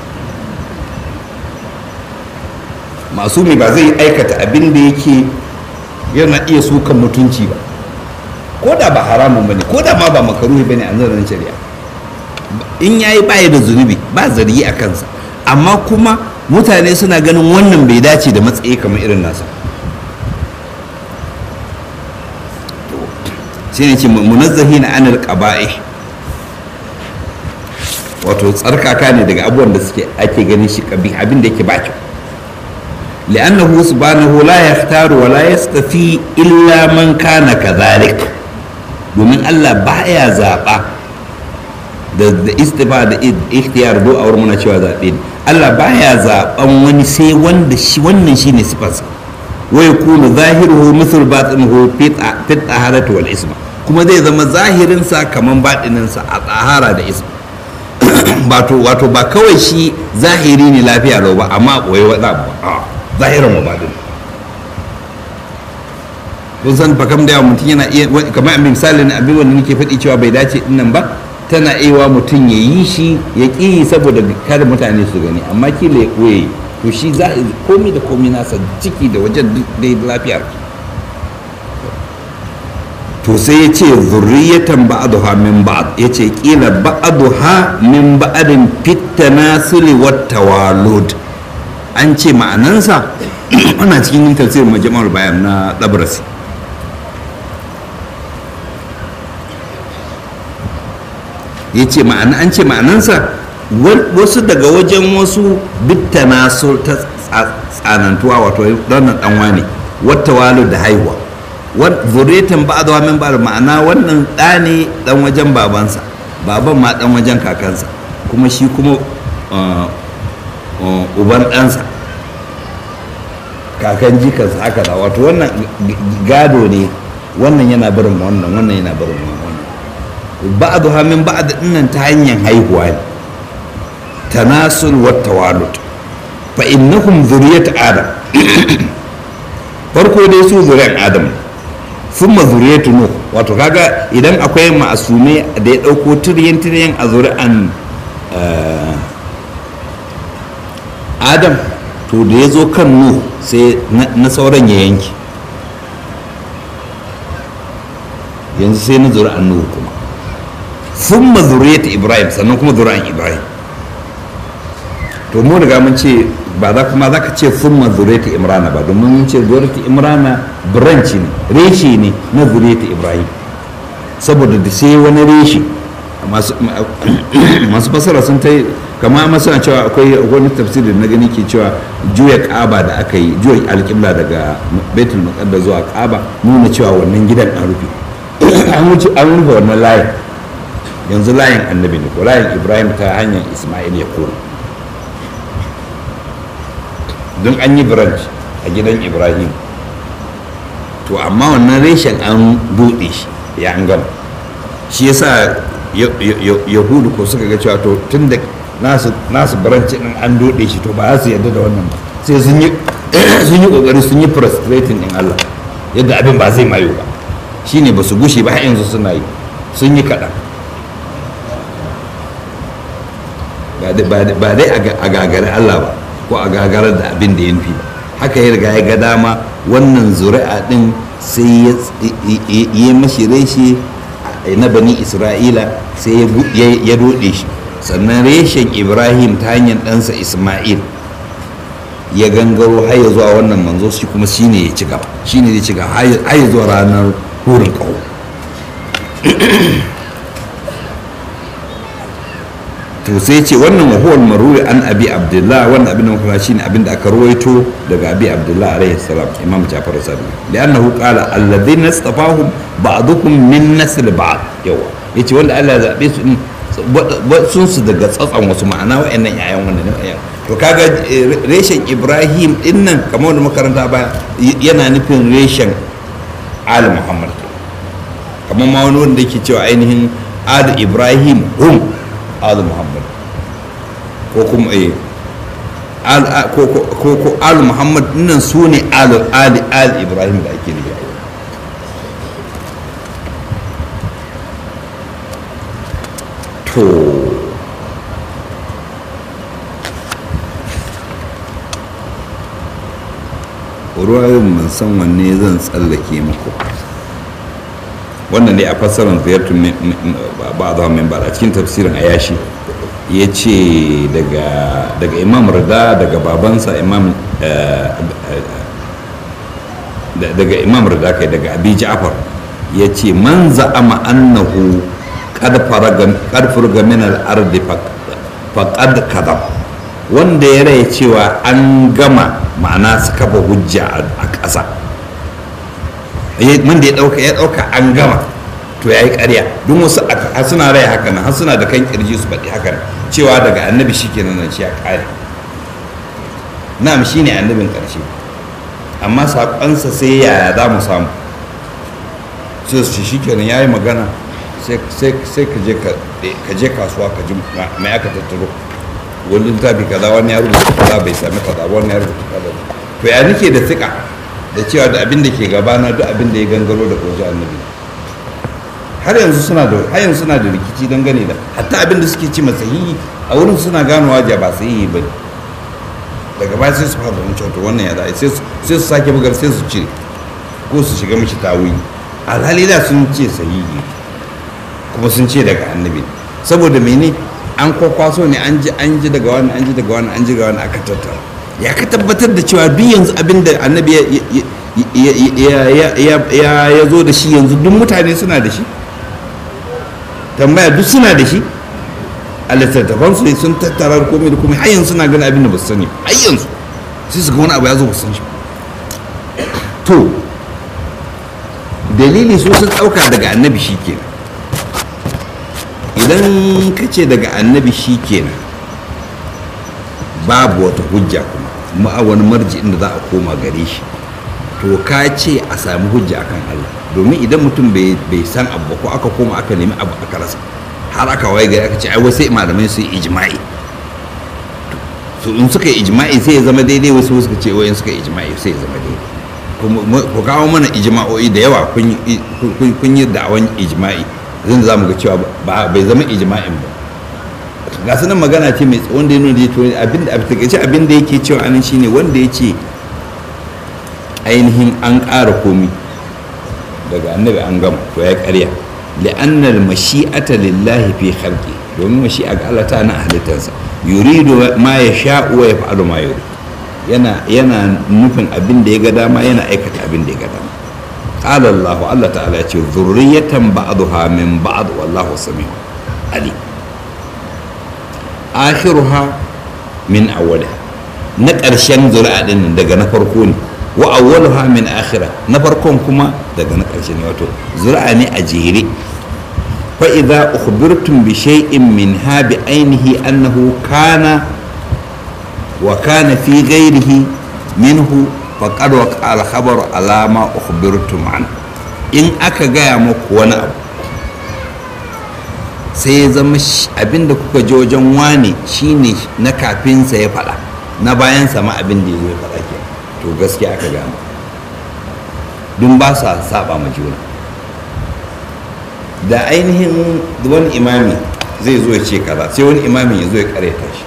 masumi ba zai aikata abin da yake yana iya sukan mutunci ba ko da ba haramun ba ne ko da ma ba makaruhi ba ne a nazarin shari'a in ya yi baya da zunubi ba zargi a kansa amma kuma mutane suna ganin wannan bai dace da matsayi kamar irin nasa shi ne ce munazzahi na anil qaba'i wato tsarkaka ne daga abubuwan da suke ake ganin shi kabi abin da yake ba kyau li'annahu subhanahu la yahtaru wa la yastafi illa man kana kadhalik domin Allah baya zaba da da istifa da ikhtiyar do a wurin muna cewa zabe Allah baya zaban wani sai wanda shi wannan shine sifarsa wa yakunu zahiruhu mithl batinuhu fi taharati wal isma kuma zai zama zahirinsa kaman batininsa a tsahara da isma wato wato ba kawai shi zahiri ne lafiya lau ba amma koyi wada ba zahirin wa batin kun san fakam da yawa mutum yana iya kamar abin misalin abin wanda nake faɗi cewa bai dace dinnan ba tana aiwa mutum ya yi shi ya ƙi saboda kada mutane su gani amma kila ya ɓoye to shi za a komi da komi nasa ciki da wajen duk dai lafiyar to sai ya ce zurriyatan ba'aduha min ba'ad ya ce kila ba'aduha min ba'adin fitana suli wata walud an ce ma'anansa ana cikin tafsirin majama'ar bayan na ɗabrasi ya ce ma'ana an ce ma'anansa wasu daga wajen wasu bittana su ta tsanantuwa wato wannan ɗanwa ne wata walud da haihuwa zuriyatan ba da min ba ma'ana wannan ɗa ne ɗan wajen babansa baban ma ɗan wajen kakansa kuma shi kuma uban ɗansa kakan jikansa haka da wato wannan gado ne wannan yana barin wannan wannan yana barin wannan ba'adu min ba'ad dinnan ta hanyar haihuwa ne tanasul wa tawalud fa innahum zuriyat adam farko dai su zuriyar adam sun zuriyatu nuh wato kaga idan akwai ma'asume da ya dauko tiryan tiryan a zuri'an adam to da ya zo kan nuh sai na sauran ya yanki yanzu sai na zuri'an nuh kuma sun zuriyatu ibrahim sannan kuma zuri'an ibrahim to mu riga mun ce ba za kuma za ka ce sun zuriyatu imrana ba domin mun ce zuriyatu imrana branch ne reshe ne na zuriyatu ibrahim saboda da sai wani reshe masu fasara sun ta kama masu na cewa akwai wani tafsiri na gani ke cewa juya kaba da aka yi juya alƙibla daga baitul muqaddas zuwa kaba nuna cewa wannan gidan an rufe an rufe wannan layin yanzu layin annabi ne ko layin ibrahim ta hanyar ismail ya koma don an yi branch a gidan ibrahim to amma wannan reshen an buɗe shi ya an gama shi yasa yahudu ko suka ga cewa to tun da nasu branch din an doɗe shi to ba za su yarda da wannan ba sai sun yi kokari sun yi frustrating din allah yadda abin ba zai mayo ba shine ba su gushe ba har yanzu suna yi sun yi kaɗan ba dai a gagari allah ba ko a gagarar da abin da ya nufi ba haka ya riga ya ga dama wannan zuri'a din sai ya mashi reshe na bani isra'ila sai ya dode shi sannan reshen ibrahim ta hanyar ɗansa isma'il ya gangaro har ya zuwa wannan manzo shi kuma shine ya ci gaba shine ya ci gaba har ya zuwa ranar hurin ƙaho to sai ce wannan wahuwar maruri an abi abdullah wannan abin da muka shine abin da aka ruwaito daga abi abdullah alaihi salam imam jafar sadiq li'annahu qala alladhina istafahum ba'dukum min nasl ba'd yawa yace wanda Allah ya zabe su din sun su daga tsatsan wasu ma'ana wayannan yayan wannan ne to kaga reshen ibrahim din nan kamar wanda makaranta ba yana nufin reshen al muhammad kamar ma wani wanda yake cewa ainihin al ibrahim hum al muhammad ko kuma eh ko ko al muhammad nan su ne al al al ibrahim da ake nufi to ruwayoyin ban san wanne zan tsallake muku wannan ne a fassarar ziyartun ba a min ba a cikin tafsirin ayashi ya ce daga imam rida daga babansa imam daga imam rida kai daga abi ja'far ya ce man za'ama annahu qad farga min al-ardi faqad kadab wanda ya rai cewa an gama ma'ana su kafa hujja a ƙasa wanda ya ɗauka ya ɗauka an gama to ya yi ƙarya don wasu har suna rai haka nan har suna da kan kirji su faɗi haka cewa daga annabi shi kenan nan shi ya ƙare na'am shi ne annabin ƙarshe amma saƙonsa sai yaya za mu samu sai su shi kenan ya yi magana sai ka je kasuwa ka ji mai aka tattaro wani littafi kaza wani ya rubuta kaza bai sami kaza wani ya rubuta kaza to ya nake da tsika da cewa da abin da ke gabana duk abin da ya gangaro da koji annabi har yanzu suna da har yanzu suna da rikici dangane da hatta abin da suke ce sahihi a wurin suna ganowa ja ba sahihi ba daga baya sai su fara da cewa wannan ya dace sai su sake bugar sai su cire ko su shiga mishi tawili alhali da sun ce sahihi kuma sun ce daga annabi saboda mene an kwakwaso ne an ji an ji daga wani an ji daga wani an ji daga wani aka tattara ya ka tabbatar da cewa duk yanzu abin da annabi ya zo da shi yanzu duk mutane suna da shi tambaya duk suna da shi a littattafan su sun tattara komai da komai har yanzu suna gani abin da ba su sani har yanzu sai su ga wani abu ya zo ba su san shi to dalili su sun ɗauka daga annabi shi kenan idan ka ce daga annabi shi kenan babu wata hujja kuma ma wani marji inda za a koma gare shi to ka ce a sami hujja akan Allah domin idan mutum bai san abu ko aka koma aka nemi abu aka rasa har aka waye gari aka ce ai wasu malamai su yi ijma'i to in suka yi ijma'i sai ya zama daidai wasu suka ce wayan suka yi ijma'i sai ya zama daidai ku kawo mana ijma'o'i da yawa kun yi da'awan ijma'i zan za mu ga cewa bai zama ijma'in ba ga sunan magana ce mai tsawon da ya nuna to abinda a takaice abinda yake cewa anan shine wanda ya ce ainihin an ƙara komi daga annabi an gama to ya ƙarya li'annal mashi'ata lillahi fi khalqi domin mashi'a ga Allah ta na halittarsa yuridu ma ya sha'u wa yaf'alu ma yurid yana yana nufin abin da ya ga dama yana aikata abin da ya ga dama qala Allah Allah ta'ala ya ce zurriyatan ba'daha min ba'd wallahu samiu alim akhiruha min awwaliha na ƙarshen zuri'a din daga na farko ne wa awwaluha min akhira na farkon kuma daga na ƙarshe ne wato zuri'a ne a jere fa idza ukhbirtum bi shay'in min ha bi ainihi annahu kana wa kana fi ghairihi minhu faqad waqa al khabar ala ma ukhbirtum an in aka gaya muku wani abu sai ya zama abinda kuka je wajen wane shine na kafinsa ya faɗa na bayan sama abin da ya faɗa ke to gaskiya aka gama dun ba sa saba ma juna da ainihin wani imami zai zo ya ce kaza sai wani imamin ya zo ya karyata shi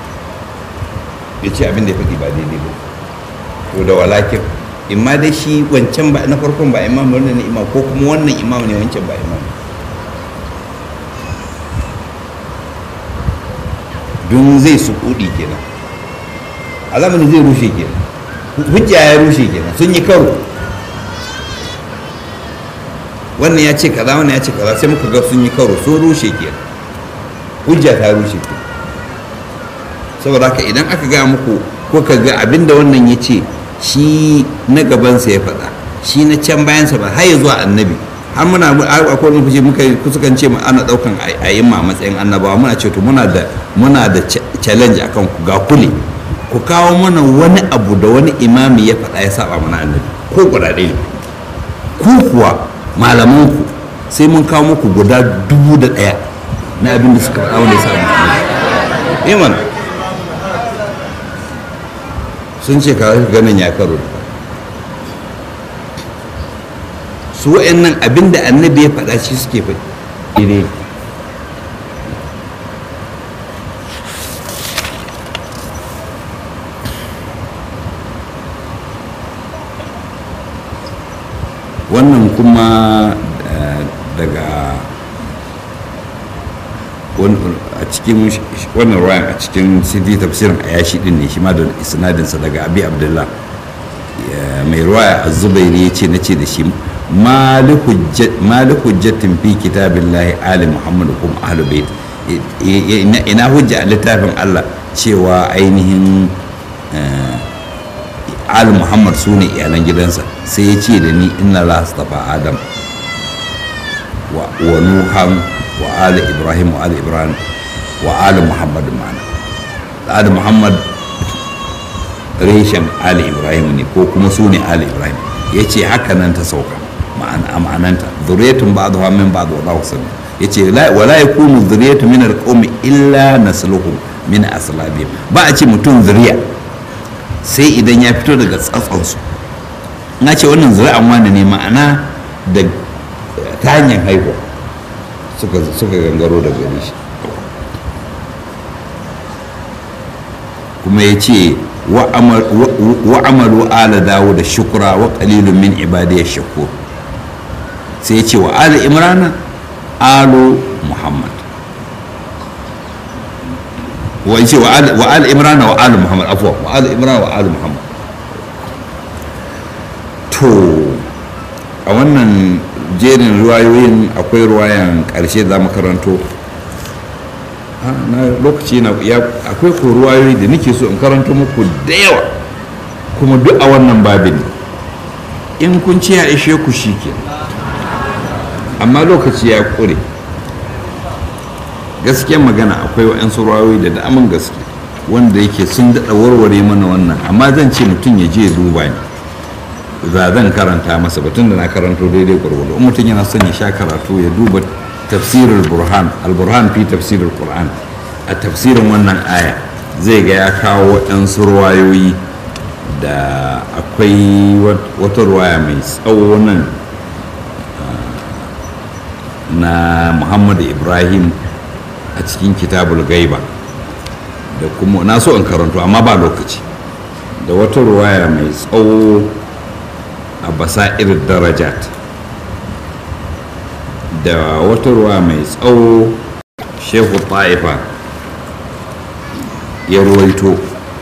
ya ce abin da ya faɗi ba daidai ba to da walakin imma dai shi wancan ba na farkon ba imam wannan ne imam ko kuma wannan imam ne wancan ba imam don zai su kudi kenan alamani zai rushe kenan hujja ya rushe kenan sun yi karo wannan ya ce kaza wannan ya ce kaza sai muka ga sun yi karo sun rushe kenan hujja ta rushe kenan saboda haka idan aka ga muku ko ka ga abinda wannan ya ce shi na gabansa ya faɗa shi na can bayansa ba har ya zuwa annabi har muna akwai wani fushi muka kusukan ce ana ɗaukan ayyuma a matsayin annabawa muna ce to muna da muna da challenge akan ku ga kule ku kawo mana wani abu da wani imami ya faɗa ya saba mana annabi ko guda ɗaya ku kuwa malamanku sai mun kawo muku guda dubu da ɗaya na abin da suka faɗa wanda ya saba annabi iman sun ce ka ganin ya karo su wa'annan abin da annabi ya faɗa shi suke faɗi ne wannan kuma daga a cikin wannan ruwan a cikin sidi tafsirin a yashi din ne shi ma da isnadinsa daga abi abdullah mai ruwaya a zubairi ya ce na ce da shi mali hujjatin fi kitabin lahi ali muhammadu kuma ahlu bait ina hujja a littafin allah cewa ainihin ali muhammad su ne iyalan gidansa sai ya ce da ni inna la astafa adam wa nuhan wa ali ibrahim wa ali ibrahim wa ali muhammad ma'ana ali muhammad reshen ali ibrahim ne ko kuma su ne ali ibrahim ya ce haka nan ta sauka ma'ananta zuriyatun ba da min ba da wallahu sami ya ce wala ya kunu zuriyatu min alqawmi illa nasluhum min aslabihim ba a ce mutum zuriya sai idan ya fito daga tsatsonsu na ce wannan zuri'an wani ne ma'ana da ta hanyar haihuwa suka gangaro da gare shi kuma ya ce wa'amalu ala dawo da shukura wa qalilun min ibadiyar shakur sai ya ce wa ala imrana alu muhammad wa ce wa ala imrana wa alu muhammad afuwa wa ala imrana wa alu muhammad to a wannan jerin ruwayoyin akwai ruwayan ƙarshe za mu karanto na lokaci na ya akwai ko ruwayoyi da nake so in karanto muku da yawa kuma duk a wannan babin in kun ce ya ishe ku shi ke amma lokaci ya ƙure gaskiyar magana akwai wa'yansu ruwayoyi da daman gaske wanda yake sun daɗa warware mana wannan amma zan ce mutum ya je duba ne za zan karanta masa batun da na karanto daidai gwargwado in mutum yana son ya sha karatu ya duba tafsirin burhan al-burhan fi tafsirin qur'an a tafsirin wannan aya zai ga ya kawo waɗansu ruwayoyi da akwai wata ruwaya mai tsawo nan na muhammadu ibrahim a cikin kitabul gaiba da kuma na so in karanto amma ba lokaci da wata ruwaya mai tsawo a basa'ir darajat da wata ruwa mai tsawo shehu ta'ifa ya ruwaito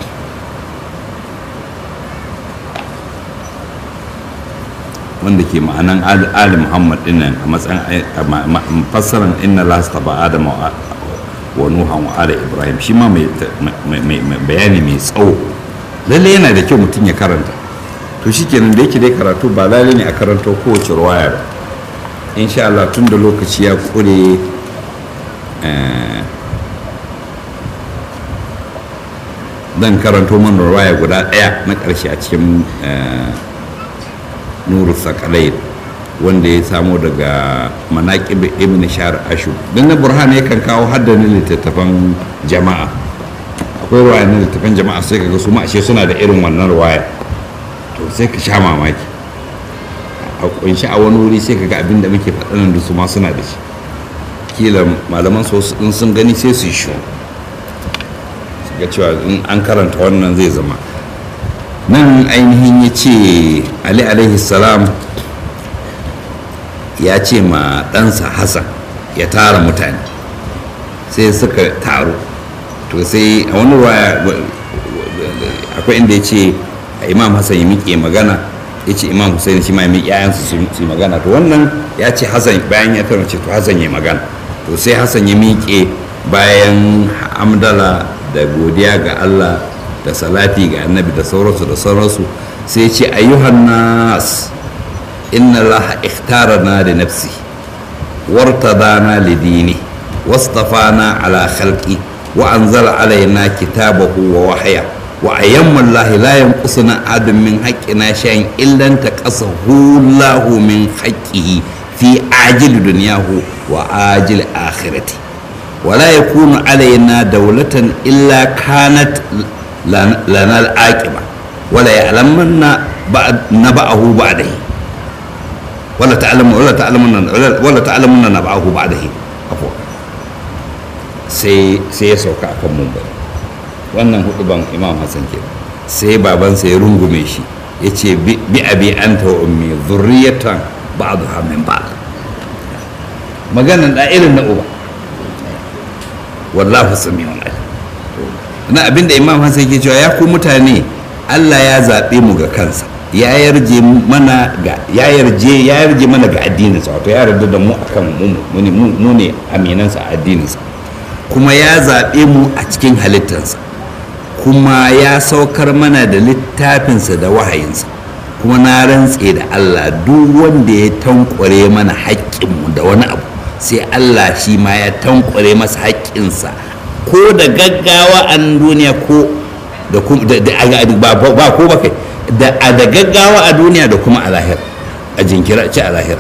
wanda ke ma'anan ali muhammad dinnan a matsayin fassarar inna lasta ba adama wa nuhan wa ala ibrahim shi ma mai bayani mai tsawo lalle yana da kyau mutum ya karanta to shikenan da yake dai karatu ba lalle ne a karanto kowace ruwaya ba insha Allah tun da lokaci ya kure zan karanto mana ruwaya guda ɗaya na ƙarshe a cikin nuru sakalai wanda ya samo daga manaƙib ibn shahar ashu don na burhan yakan kawo haddanin littattafan jama'a akwai ruwaya na littattafan jama'a sai ka ga su ashe suna da irin wannan ruwaya to sai ka sha mamaki a kunshi a wani wuri sai ka ga abin da muke faɗanan da su ma suna da shi kila malaman su in sun gani sai su yi shi ga cewa in an karanta wannan zai zama nan ainihin ya ce ali alaihi salam ya ce ma ɗansa hassan ya tara mutane sai suka taru to sai a wani waya akwai inda ya ce imam hassan ya miƙe magana ya ce imam hussein shi ma ya miƙe yayansu su yi magana to wannan ya ce hassan bayan ya tara ce to hassan ya magana to sai hassan ya miƙe bayan hamdala da godiya ga allah da salati ga annabi da sauransu da sauransu sai ce ayyuhan nas inna allaha ikhtarana da nafsi wartadana li dini wastafana ala khalqi wa anzala alaina kitabahu wa wahya wa ayyamma allahi la yanqusuna adam min haqqina shay'in illa taqasahu allahu min haqqihi fi ajil dunyahu wa ajil akhirati ولا يكون علينا دولة إلا كانت لنا العاقبة ولا يعلمن بعد نبأه بعده ولا تعلم ولا تعلمن ولا تعلمن نبأه بعده عفوا sai sai ya sauka akan mumbai wannan huduban imam hassan ke sai babansa ya rungume shi ya ce bi abi anta wa ummi zurriyatan ba'dha min ba'd maganan da irin na uba wallahu sami'un alim na abinda imam hassan ke cewa ya ku mutane allah ya zaɓe mu ga kansa ya yarje mana ga ya yarje ya yarje mana ga addininsa wato ya yarda da mu akan mu mu ne aminansa a addininsa kuma ya zaɓe mu a cikin halittarsa kuma ya saukar mana da littafinsa da wahayinsa kuma na rantse da allah duk wanda ya tankware mana haƙƙinmu da wani abu sai Allah shi ma ya tankware masa haƙƙinsa ko da gaggawa a duniya ko da ba ko ba kai da da gaggawa a duniya da kuma a lahira a jinkira ci a lahira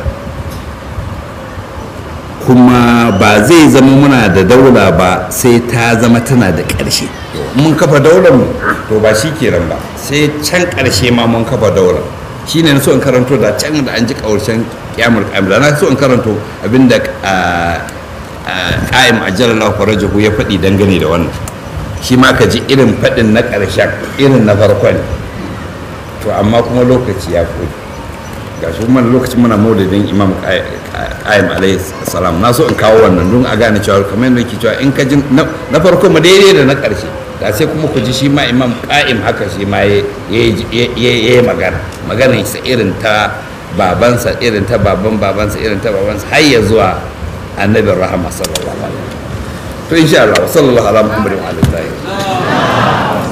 kuma ba zai zama muna da daula ba sai ta zama tana da ƙarshe mun kafa daular mu to ba shi kenan ba sai can ƙarshe ma mun kafa daular shi ne na so in karanto da can da an ji ƙarshen kyamar kamila na so in karanto abinda ƙa'im a jalallahu farajahu ya faɗi dangane da wannan shi ma ka ji irin faɗin na ƙarshen irin na farkon to amma kuma lokaci ya koyi ga shi kuma lokacin muna maudadin imam ƙa'im alayhi salam na so in kawo wannan don a gane cewa kamar yadda ke cewa in ka ji na farko ma daidai da na ƙarshe da sai kuma ku ji shi ma imam ƙa'im haka shi ma ya yi magana maganar sa irin ta babansa irin ta baban babansa irin ta babansa har ya zuwa annabin rahama sallallahu alaihi to insha Allah sallallahu ala muhammadin wa alihi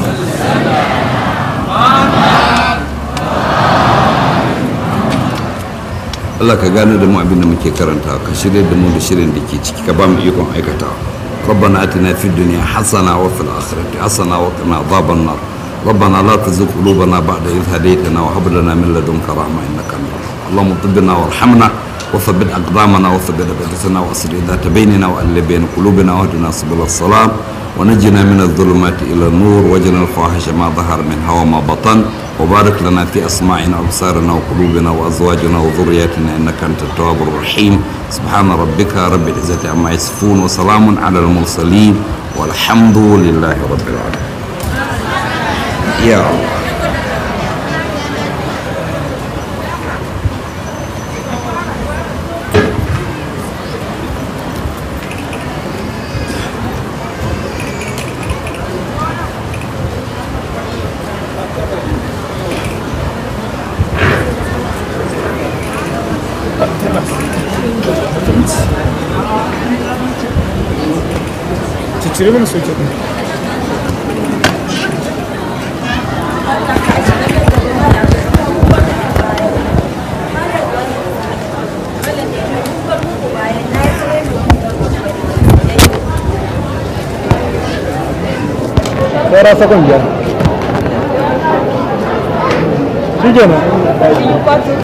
Allah ka gane da mu abin da muke karanta ka shirya da mu da shirin da ke ciki ka ba mu ikon aikatawa ربنا اتنا في الدنيا حسنه وفي الاخره حسنه وقنا عذاب النار ربنا لا تزغ قلوبنا بعد إذ هديتنا وهب لنا من لدنك رحمة إنك أنت اللهم طبنا وارحمنا وثبت أقدامنا وثبت أبدتنا وأصل ذات بيننا وألف بين قلوبنا واهدنا سبل السلام ونجنا من الظلمات إلى النور وجنا الفواحش ما ظهر منها وما بطن وبارك لنا في أسماعنا وأبصارنا وقلوبنا وأزواجنا وذرياتنا إنك أنت التواب الرحيم سبحان ربك رب العزة عما يصفون وسلام على المرسلين والحمد لله رب العالمين يا الله Cire mana soke ɗin. Saura sakon biyar. Shi kenan.